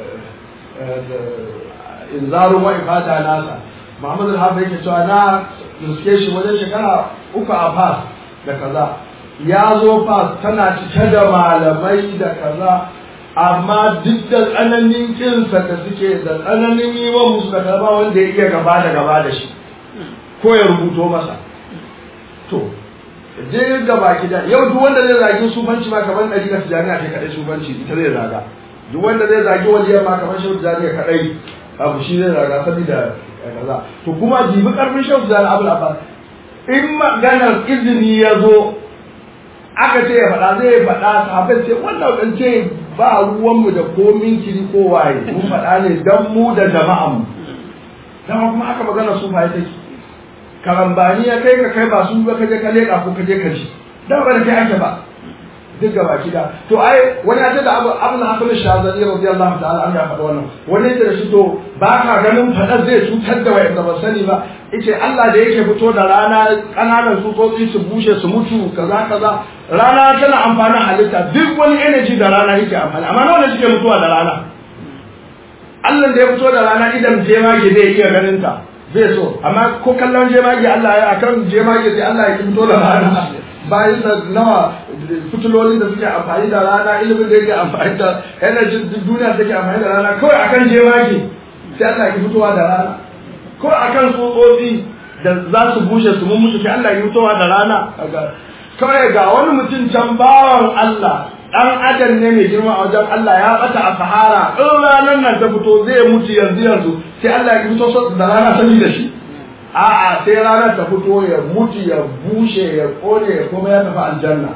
inzarun wa ifada nasa muhammad al-hafiz yake cewa na riske shi wajen shekara uku a fas da kaza ya zo fas tana cike da malamai da kaza amma duk da tsananin kinsa da suke da tsananin yi wa musu da gaba wanda ya iya gaba da gaba da shi ko ya rubuto masa to duk gaba gida yau duk wanda zai zagi sufanci ma kamar ɗari ka jami'a ce kaɗai sufanci ita zai zaga duk wanda zai zagi waliyar ma kamar shehu jami'a kaɗai abu shi zai zaga saboda kaza to kuma jibi ƙarfin shehu jami'a abu abbas in maganar izini ya zo aka ce ya faɗa zai faɗa sahabbai ce wannan ɗance ba ruwanmu da komin kiri ko waye mun faɗa ne dan mu da jama'anmu dama kuma aka magana su fa take karambani ya kai ka kai ba su ba ka je ka leƙa ko ka je ka ji dan ba da kai ake ba duk gaba kida to ai wani ya ce da abu abu na hasan shazali radiyallahu ta'ala an ya faɗa wannan wani ya da shi to ba ka ganin faɗar zai cutar da wayanda ba sani ba yace Allah da yake fito da rana kananan tsutsotsi su bushe su mutu kaza kaza rana tana amfanin halitta duk wani energy da rana yake amfani amma nawa ne suke mutuwa da rana Allah da ya fito da rana idan jemage zai iya ganin ta zai so amma ko kallon jemage Allah ya akan jemage sai Allah ya fito da rana bayan da nawa fitulolin da suke amfani da rana ilimin da yake amfani da energy duniya take amfani da rana kawai akan jemage sai Allah ya fitowa da rana ko akan tsotsotsi da za su bushe su mun mutu sai Allah ya fitowa da rana kawai ga wani mutum can bawan Allah dan adam ne mai girma a wajen Allah ya bata a sahara in ranar nan ta fito zai mutu yanzu yanzu sai Allah ya fito da rana sani da shi a'a sai ranar ta fito ya mutu ya bushe ya kone ya kuma ya tafi aljanna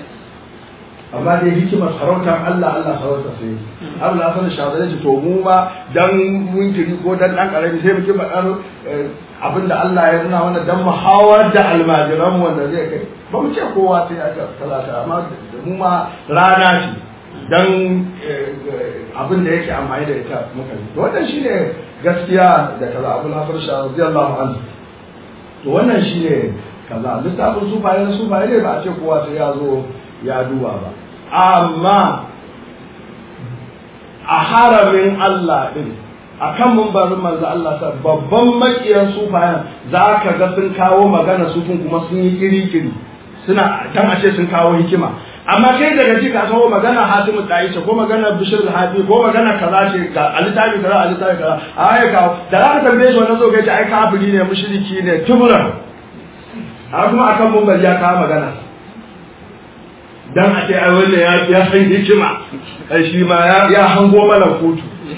amma dai hikimar sarautar Allah Allah sarauta sai abu na sanin shazare ce to mu ba dan munkiri ko dan dan karami sai muke faɗar abin da Allah ya nuna mana dan muhawar da almajiran wanda zai kai ba mu ce kowa sai ya talata amma mu ma rana ce dan abin da yake amfani da ita muka yi to wannan shine gaskiya da kaza abu na farsha radiyallahu anhu to wannan shine kaza littafin sufaye na sufaye ne ba a ce kowa sai ya zo ya duba ba amma a haramin Allah din a kan mumbarin manzo Allah sa babban makiyan sufayan za ka ga sun kawo magana sufin kuma sun yi kiri-kiri suna dan ashe sun kawo hikima amma kai daga ji ka kawo magana hatimu ce ko magana bishir hadi ko magana kaza ce ga alitabi kaza alitabi kaza a ya kawo da za ka tambaye shi wannan zo kai ce ai kafiri ne mushriki ne tuburan a kuma akan mumbar ya kawo magana dan a ce ai wannan ya ya san hikima ai shi ma ya ya hango mana kotu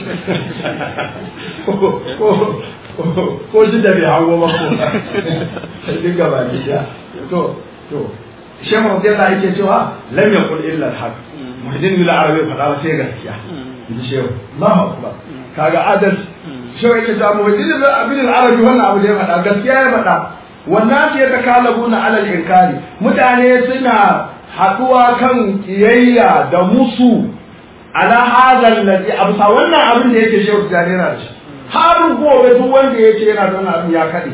ko shi da bai hango ba ko duk gaba ki to to shi mu da Allah yake cewa lam yaqul illa al-haq muhaddin bil arabi fada ba sai gaskiya ji shehu Allahu akbar kaga adal shi yake cewa muhaddin bil arabi wannan abu da ya fada gaskiya ya fada wannan ce ta kalabuna alal inkari mutane suna haɗuwa kan kiyayya da musu ala hadal ladhi absa wannan abin da yake shehu tijani yana da shi har gobe duk wanda yake yana da wannan abin ya kade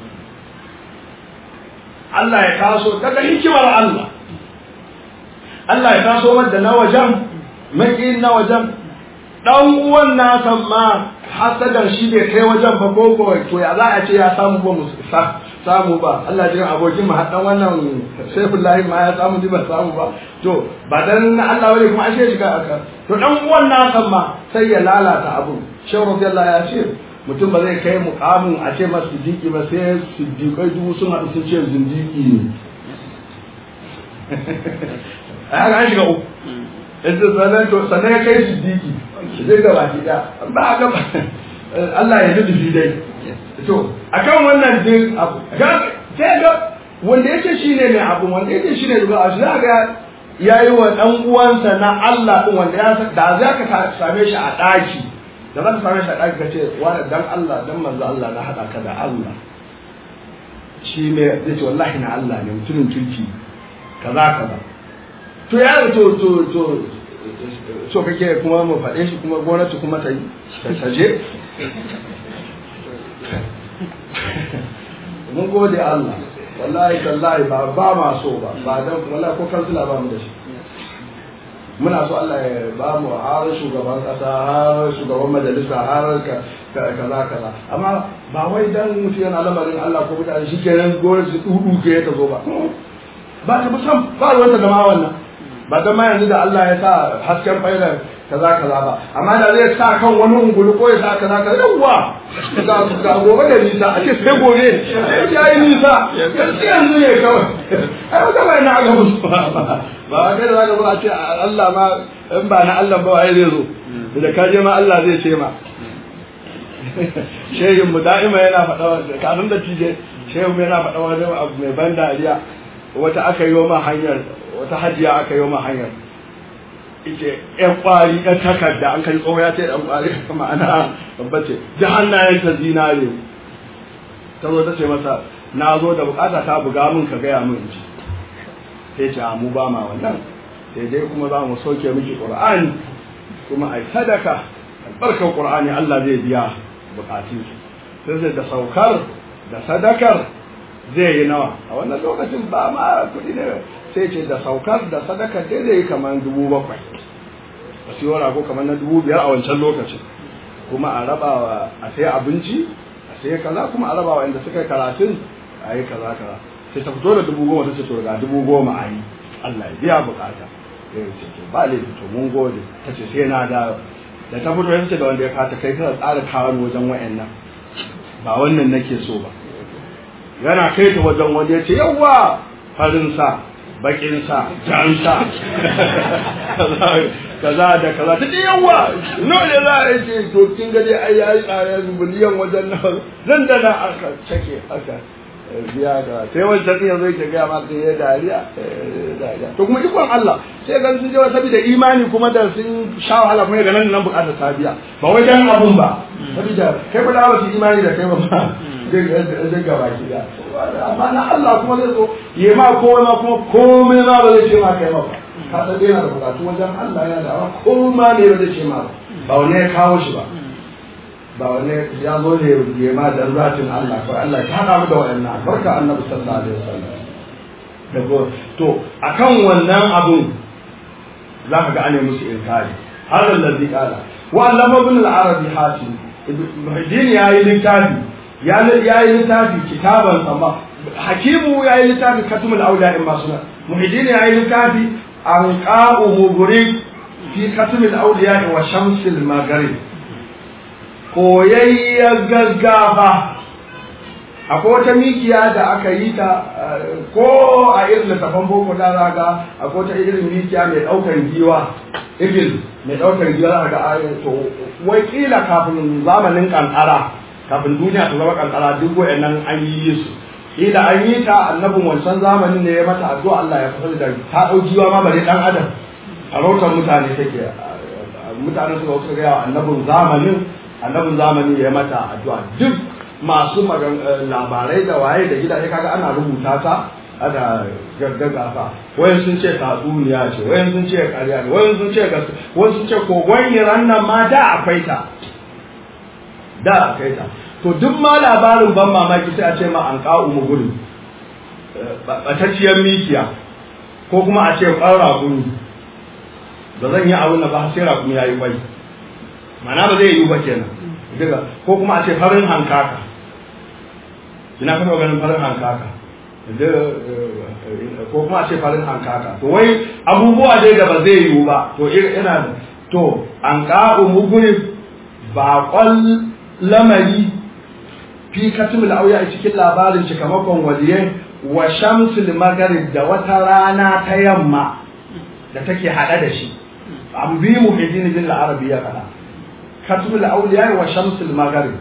Allah ya taso daga hikimar Allah Allah ya taso wanda na wajen maki na wajen dan uwan nasa ma hasadan shi bai kai wajen ba ko ko to ya za a ce ya samu ba mu samu ba Allah jin abokin mu haddan wannan Saifullahi ma ya samu ba samu ba to ba dan Allah bane kuma ashe shiga aka to dan uwan nasa ma sai ya lalata abu Shehu radiyallahu ya ce mutum ba zai kai mukamin a ce masa siddiqi ba sai siddiqai dubu sun haɗu sun ce zindiki ne a haka an shiga uku yanzu sannan to sannan ya kai siddiqi zai gaba ki da ba a gaba Allah ya nufi dai to akan wannan din abu sai ga wanda yake shine ne abu wanda yake shine duba a shi ga yayi wa dan uwansa na Allah din wanda ya da za ka same shi a daki da za ka same shi a daki kace wani dan Allah dan manzo Allah na hada ka da Allah shi ne zai ce wallahi na Allah ne mutumin kirki kaza kaza to ya to to to so kake kuma mu faɗe shi kuma gwamnati kuma ta yi ta je mun gode Allah wallahi tallahi ba ba ma so ba ba dan wallahi ko kansila ba mu da shi muna so Allah ya ba mu har shugaban kasa har shugaban majalisa har kaza kaza amma ba wai dan mutum yana lamarin Allah ko mutane shi kenan gore su dudu ke ta zo ba ba ta musam ba ruwanta da ma wannan ba dan ma yanzu da Allah ya sa hasken faida kaza kaza ba amma da zai sa kan wani ungulu ko ya sa kaza kaza yawwa ga ga gobe da nisa a ce sai gobe ya yi nisa yanzu yanzu ne kawai ai wata bai na aga musu ba ba kai da zaka zo a ce Allah ma in ba na Allah ba wai zai zo da ka je ma Allah zai ce ma shehin mu da'ima yana faɗa wanda kafin da tije shehin mu yana faɗa wani abu mai ban dariya wata aka yi ma hanyar wata hajiya aka yi ma hanyar ita yan kwari yan takarda an kai tsoho ya ce yan kwari ma'ana babba ce da hannayen ta zinare ta zo ta ce masa na zo da bukata ta buga min ka gaya min ji sai ce mu ba ma wannan sai dai kuma za mu soke miki qur'ani kuma ai sadaka albarkar qur'ani Allah zai biya bukatun sai sai da saukar da sadakar zai yi nawa a wannan lokacin ba ma kuɗi ne sai ce da saukar da sadakar dai zai yi kamar dubu bakwai a siyo rago kamar na dubu biyar a wancan lokacin kuma a raba wa a sai abinci a sai kaza kuma a raba wa inda suka yi karatun a yi kaza kaza sai ta fito da dubu goma ta ce to ga dubu goma a yi Allah ya biya bukata ya ce to ba laifi to mun gode ta ce sai na da da ta fito ya ce da wanda ya kata kai kana tsara kawo wajen wayannan ba wannan nake so ba yana kai ta wajen wanda ya ce yawwa farin sa bakin sa jan sa kaza da kaza ta ce yawwa no ne za a ce to kin ga dai ai yayi tsare miliyan wajen nan zan da na aka cake haka biya da sai wancan ɗin yanzu yake gaya maka ya dariya dariya to kuma ikon Allah sai gan sun je wa saboda imani kuma da sun sha wahala kuma ga nan nan bukatar ta biya ba wai dan abun ba saboda kai ba da ba su imani da kai ba ba zai gaba ki da amma na Allah kuma zai zo yi ma komai ma kuma komai ma ba zai ce ma kai ma ba ka san dai yana da bukatu wajen Allah yana da komai ne ba zai ce ma ba ba wani ya kawo shi ba ba wani ya zo ne ya ma da zatin Allah ko Allah ya hada mu da wannan barka annabi sallallahu alaihi wasallam da ko to akan wannan abun za ka ga ane musu inkari hada allazi qala wa allama ibn al-arabi hatim ibn ya yi littafi ya yi littafi kitaban sama hakimu ya yi littafi katumul auliya in masu nan muhiddin ya yi littafi an qa'u mubrik fi katumul auliya wa shamsil maghrib koyayyar gaggafa akwai wata mikiya da aka yi ta ko a irin littafan boko da za ga akwai wata irin mikiya mai daukar giwa igil mai daukar giwa ga ayin to wai kila kafin zamanin kankara kafin duniya ta zama kankara duk wayannan an yi su kila an yi ta annabin wancan zamanin ne ya mata addu'a Allah ya fasa da ta dau giwa ma bare dan adam a rautar mutane take mutane suka suka ga annabin zamanin annabin zamani ya mata addu'a duk masu labarai da waye da gidaje kaga ana rubuta ta ana gaggaga ta wayan sun ce tatsuniya ce wayan sun ce ƙarya ne wayan sun ce gaske wayan sun ce kogon iran nan ma da akwai ta da akwai ta to duk ma labarin ban mamaki sai a ce ma an ƙa'u mu gudu ɓatacciyar mikiya ko kuma a ce ƙwan raguni ba zan yi abin da ba sai raguni ya yi kwai mana ba zai yi ba kenan daga ko kuma a ce farin hankaka ina kuma ganin farin hankaka ko kuma a ce farin hankaka to wai abubuwa dai da ba zai yiwu ba to ina da to an ka'u muguri baƙon lamari fi katimul auya a cikin labarin cikamakon waliyai wa shamsul magarib da wata rana ta yamma da take haɗe da shi an bi mu hidin bin arabi ya faɗa katimul auliya wa shamsul magarib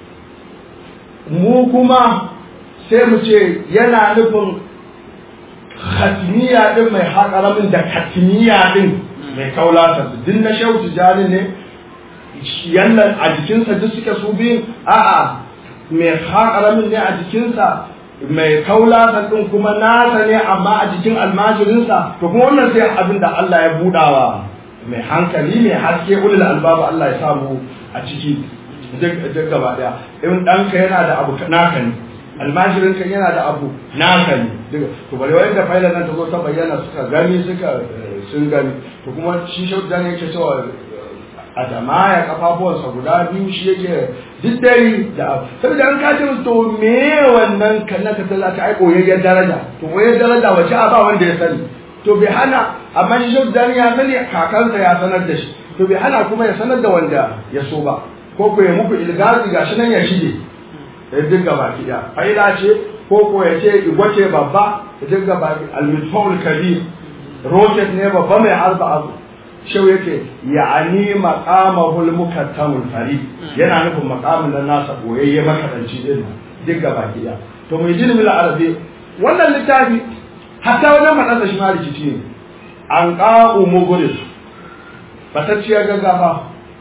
mu kuma sai mu ce yana nufin khatmiya din mai haƙaramin da katmiya din mai kaulata din na shehu tijani ne yannan a jikinsa duk suke su biyun a'a mai haƙaramin ne a jikinsa mai kaulata din kuma nasa ne amma a jikin almajirinsa to kuma wannan sai abin da Allah ya budawa mai hankali mai haske ulul albabu Allah ya samu a ciki duk gaba daya in ɗanka yana da abu naka ne almajirin kan yana da abu naka ne to bare wanda faila nan ta zo ta bayyana suka gani suka sun gani to kuma shi shaudu dan yake cewa a dama ya kafafuwansa guda biyu shi yake duk dai da abu saboda an kace to me wannan kanna ka tsalla ta aiko yayin daraja to wayen daraja wace a ba wanda ya sani to bai hana amma shi shaudu dan ya sani kakansa ya sanar da shi to bai hana kuma ya sanar da wanda ya so ba ko ko ya muku ilgazi gashi nan ya shige ya dinga baki da faila ce ko ko ya ce igwace babba ya dinga baki al-mitfaul kabir rocket ne babba mai harba abu shau yake ya'ani maqamahul mukattamul fari yana nufin maqamin nan nasa boyayye makadanci din dinga baki da to mai jin mil arabi wannan littafi hatta wajen madansa shi ma rikici ne an qa'u mughris batacciyar gaggafa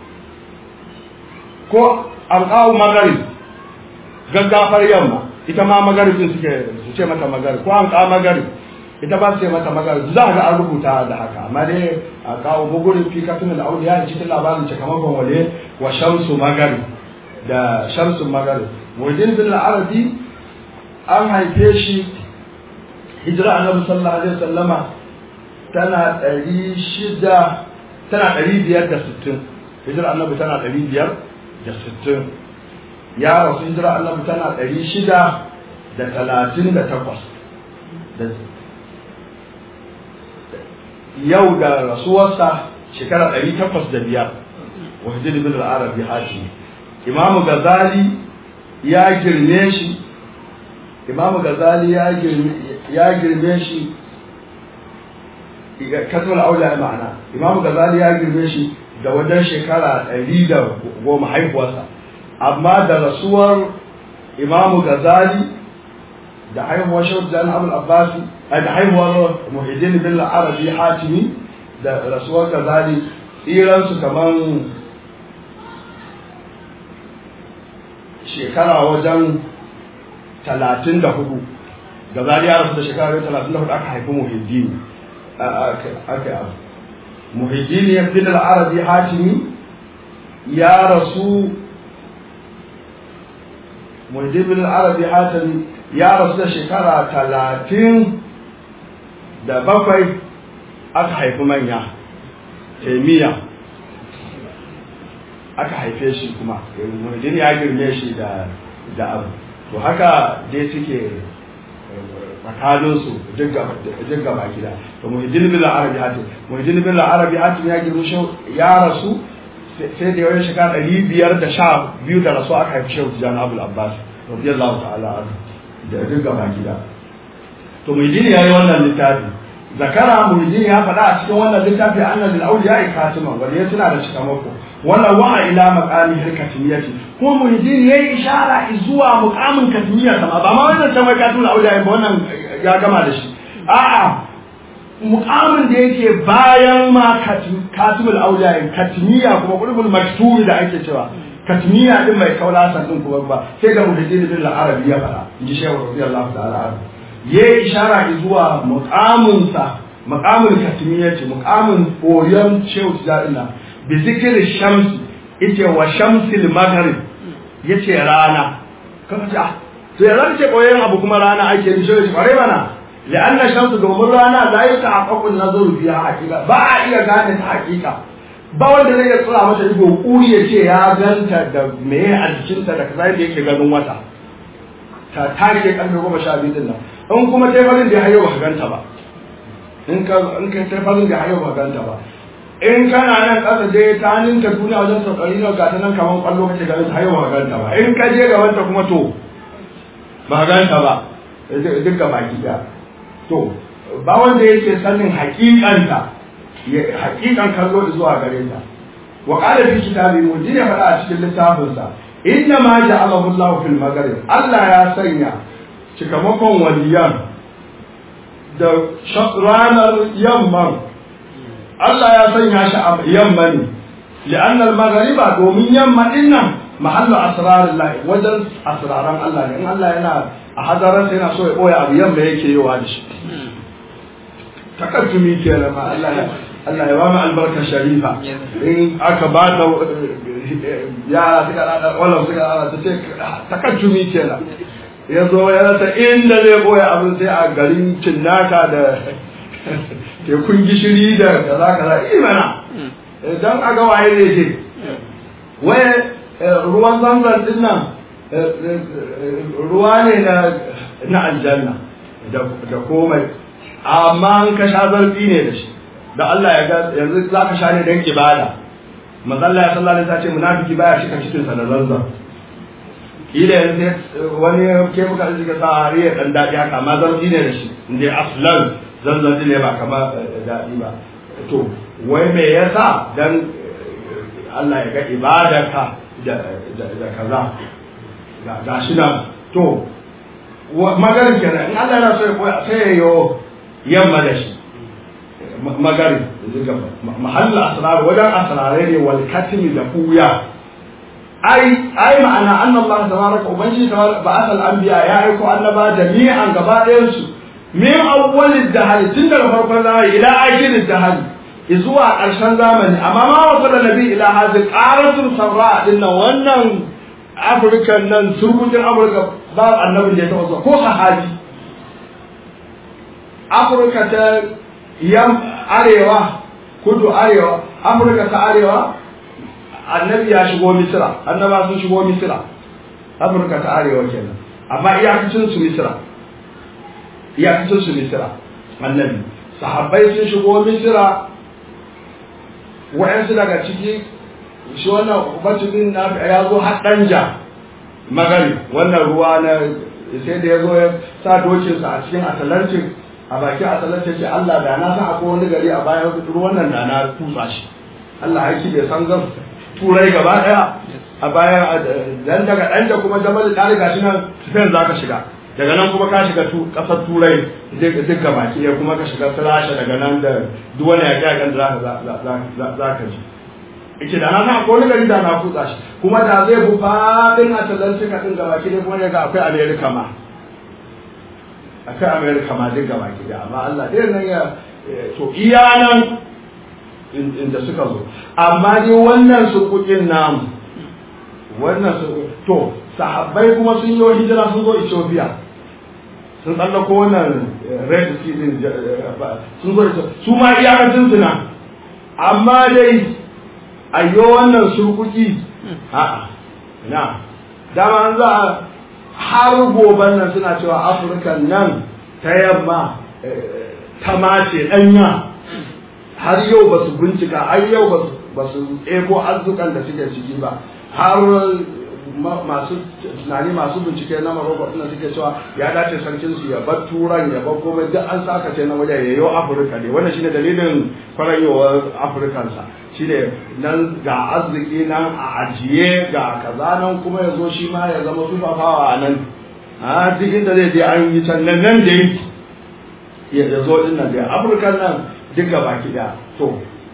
ko an qa'u magharib gaggafar yamma ita ma magaribin suke su ce mata magarib ko an ka magarib ita ba su ce mata magarib za ga an rubuta da haka amma dai a kawo bugurin fi kafin al'auliya da cikin labarin cikamakon wale wa shamsu magarib da shamsu magarib wajen bin arabi an haife shi hijira annabi sallallahu alaihi wasallama tana ɗari shida tana ɗari biyar da sittin hijira annabi tana ɗari biyar da sittin ya rasu hijira annabi tana ɗari shida da talatin da takwas yau da rasuwarsa shekara ɗari takwas da biyar wa hijiri bin al'arabi hati imamu gazali ya girme shi imamu gazali ya girme shi kasar aula ma'ana imamu gazali ya girme shi da wajen shekara ɗari da goma haihuwarsa amma da rasuwar imamu gazali da haihuwar shaudan abul abbasi da haihuwar muhiddin bin arabi hatimi da rasuwar gazali tsiransu kamar shekara wajen talatin da hudu gazali ya rasu da shekara talatin da hudu aka haifi muhiddin aka yi muhiddin ya bin arabi hatimi ya rasu muhajjibin arabi hatami ya rasu da shekara talatin da bakwai aka haifi manya taimiyya aka haife shi kuma muhajjin ya girme shi da da abu to haka dai suke tsakaninsu duk gaba gida to muhajjin bin arabi hatim muhajjin bin arabi hatim ya girme shi ya rasu sai da yawan shekara ɗari biyar da sha biyu da rasu aka haifi shehu tijjani abul abbas radiyallahu ta'ala anhu da duk gaba gida to muhyiddin ya yi wannan littafi zakara muhyiddin ya faɗa a cikin wannan littafi annal lil awliya katiman wanda ya tuna da cikamako wannan wa ila maqami hirkatimiyati ko muhyiddin yayi ishara zuwa muqamin katimiyya sama ba ma wannan ta mai katul awliya ba wannan ya gama da shi a'a mukamin da yake bayan ma katibul auliya katmiya kuma qulubul maktubi da ake cewa katmiya din mai kaulasan din kuma ba sai ga muhaddin bin al-arabi ya fara inji shehu radiyallahu ta'ala anhu yayi ishara zuwa muqamin sa muqamul katmiya ce muqamin koyon shehu tijarina bi zikri shams ite wa shamsil maghrib yace rana kaga ce ah to ya zan ce koyon abu kuma rana ake ni shehu bare mana لأن الشمس domin rana la يتحقق النظر فيها حقيقة ba a iya gane ta hakika ba wanda zai tsira mata ido kuri ya ce ya ganta da meye a jikinta da kaza da yake ganin wata ta take karfe goma sha biyu din nan in kuma ta farin da hayo ba ganta ba in ka in ka ta farin da hayo ba ganta ba in kana nan kasa dai ta ninka duniya wajen saukari na gata nan kaman kwallo kake ganin hayo ba ganta ba in ka je gaban ta kuma to ba ganta ba duka baki daya to ba wanda yake sanin hakikanta hakikan kallo zuwa gare ta wa qala fi kitabi mujin ya faɗa a cikin littafin sa inna ma ja'alahu Allah fil maghrib Allah ya sanya cikamakon waliyan da ranar yamman Allah ya sanya shi a yamma ne li'anna al-maghriba domin yamma dinnan mahallu asrarillah wajen asraran Allah ne in Allah yana a hadaransa yana so ya ɓoye abu yamma yake yi wa da shi takaddumi kenan ma Allah ya Allah ya ba mu albarkar sharifa in aka ba da yara suka rada wannan suka rada ta ce takaddumi kenan ya zo ya rasa inda zai boye abin sai a garin cinnaka da tekun gishiri da kaza kaza imana don a ga waye zai je waye ruwan zanzan din nan ruwa ne na aljanna da komai amma an ka sha zarfi ne da shi da Allah ya ga yanzu za ka sha ne don ibada mazalla ya sallallahu alaihi wasallam ce munafiki baya shi kan cikin sa da zanzan kila yanzu wani ke muka arziki sa har ya dan dadi haka amma zarfi ne da shi inda aslan zanzan ne ba kama dadi ba to wai me yasa dan Allah ya ga ibadarka da da kaza ga shi nan to magarin kenan in Allah yana so ya koya sai ya yo yamma da shi magarin mahalla asrar wajen asrare ne wal katimi da kuya ai ai ma'ana anna Allah tabaraka ubangi tabaraka ba'atha al-anbiya ya aiko annaba jami'an gaba ɗayan su min awwalid dahal tun daga farkon zamani ila akhirid dahal zuwa ƙarshen zamani amma ma wasu da nabi ila hazin ƙaratun sarra din nan wannan afirka nan surgutun afirka ba annabin da ya taɓa zuwa ko sahabi afirka ta yam arewa kudu arewa afirka ta arewa annabi ya shigo misira annaba sun shigo misira afirka ta arewa kenan amma iyakacin su misira iyakacin su misira annabi sahabbai sun shigo misira wa'yansu daga ciki shi wannan batubin na ya zo har ɗanja magari wannan ruwa na sai da ya zo ya sa dokinsa a cikin atalantin a bakin atalantin ce Allah da na san akwai wani gari a bayan ruwan nan da na tutsa shi Allah haiki bai san zan turai gaba ɗaya a bayan dan daga ɗanja kuma jama'a da riga shi nan spain za ka shiga daga nan kuma ka shiga kasar turai duk gaba ki kuma ka shiga rasha daga nan da duk wani yaƙi yaƙen da za ka ji ike da na san akwai wani gari da na kutsa shi kuma da zai bu faɗin atlantika ɗin gaba ki ne kuma ya ga akwai america ma akwai america ma duk gaba ki da amma allah dai nan ya to iya nan inda suka zo amma dai wannan sukukin namu wannan su to sahabbai kuma sun yi hijira sun zo ethiopia sun tsallako wannan red sea din sun zo su ma iyakacin su na amma dai ayyo wannan surkuki a'a na dama an za har goban nan suna cewa afirka nan ta yamma ta mace danya har yau ba su bincika har yau ba su ebo arzukan da suke ciki ba har masu tunani masu bincike na Morocco suna suke cewa ya dace sarkin su ya bar turan ya bar komai duk an saka ce na waje ya yi Afirka ne wannan shine dalilin kwarayowar Afirkan sa shine nan ga arziki nan a ajiye ga kaza nan kuma ya zo shi ma ya zama tufafawa a nan a duk inda zai je an yi can nan nan da yake ya zo din nan da Afirkan nan duk gaba ki da to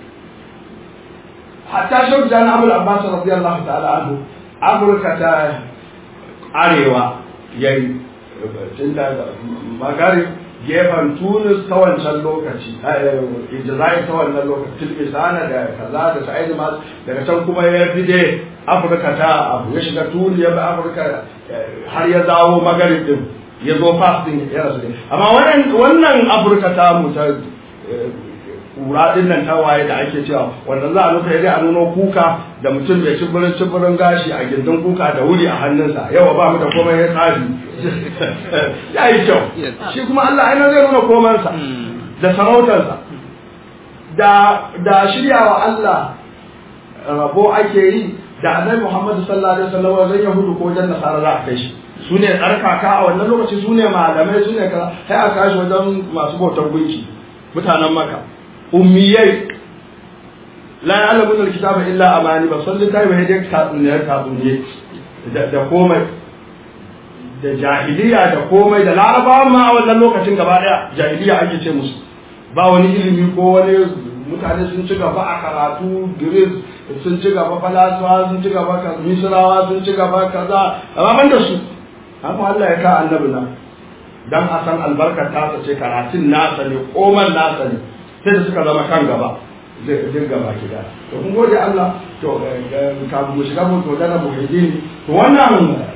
hatta shauki jan abul abbas radiyallahu ta'ala anhu afirka ta arewa yayi tunda magari gefen tunis ta wancan lokaci ijira'i ta wannan lokaci tilmisana da kaza da sa'id mas daga can kuma ya fi dai afirka ta abu ya shiga tuni ya bi afirka har ya dawo magarib din ya zo fas din ya rasu amma wannan afirka ta mu ta kura din nan ta waye da ake cewa wanda za a nufa dai a nuno kuka da mutum mai cibirin cibirin gashi a gindin kuka da wuri a hannunsa yawa ba mu da komai ya tsari ya yi kyau shi kuma Allah ainihin zai nuna komansa da sarautarsa da da shiryawa Allah rabo ake yi da annabi Muhammad sallallahu alaihi wasallam wajen Yahudu ko wajen Nasara za a kai shi su ne tsarkaka a wannan lokaci su ne malamai su ne kaza sai a kashi wajen masu bautar gunki mutanen maka ummiyai la ya'lamun alkitaba illa amani ba san littafi ba dai tatsuniyar tatsuniye da komai da jahiliya da komai da larabawa ma a wannan lokacin gaba daya jahiliya ake ce musu ba wani ilimi ko wani mutane sun ci gaba a karatu giris sun ci gaba falasuwa sun ci gaba misrawa sun ci gaba kaza amma ban da su haka Allah ya ka annabi na dan a san albarkar tasa ce karatun nasa ne koman nasa ne sai da suka zama kan gaba zai gaba gida to kun gode Allah to kafin mu shiga mu magana muhajjin to wannan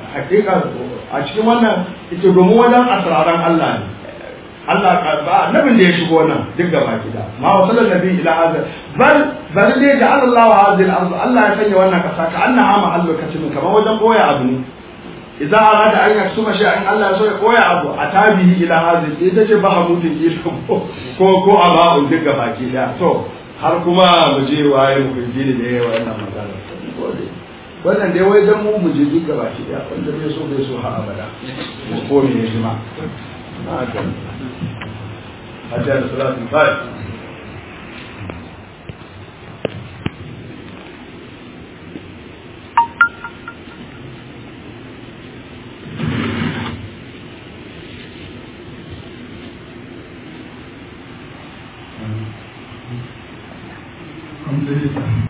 hakika a cikin wannan ita domin wajen asraran Allah ne Allah ba annabin da ya shigo nan duk gaba gida ma wa sallallahu nabi ila hadha bal bal dai ja'ala Allah hadhihi al-ardh Allah ya sanya wannan kasa ka annaha mahallu katim kamar wajen koya abu ne idan arada an yaksuma shi in Allah ya so ya koya abu a tabihi ila hadhihi ita ce ba hamutin ila ko ko aba'un duk gaba gida to har kuma mu je waye mu kunji da yayi wannan magana wannan dai wai dan mu mu je duk gaba gida wanda bai so bai so ha abada ko me ne ma haka حتى صلاة الفجر الحمد لله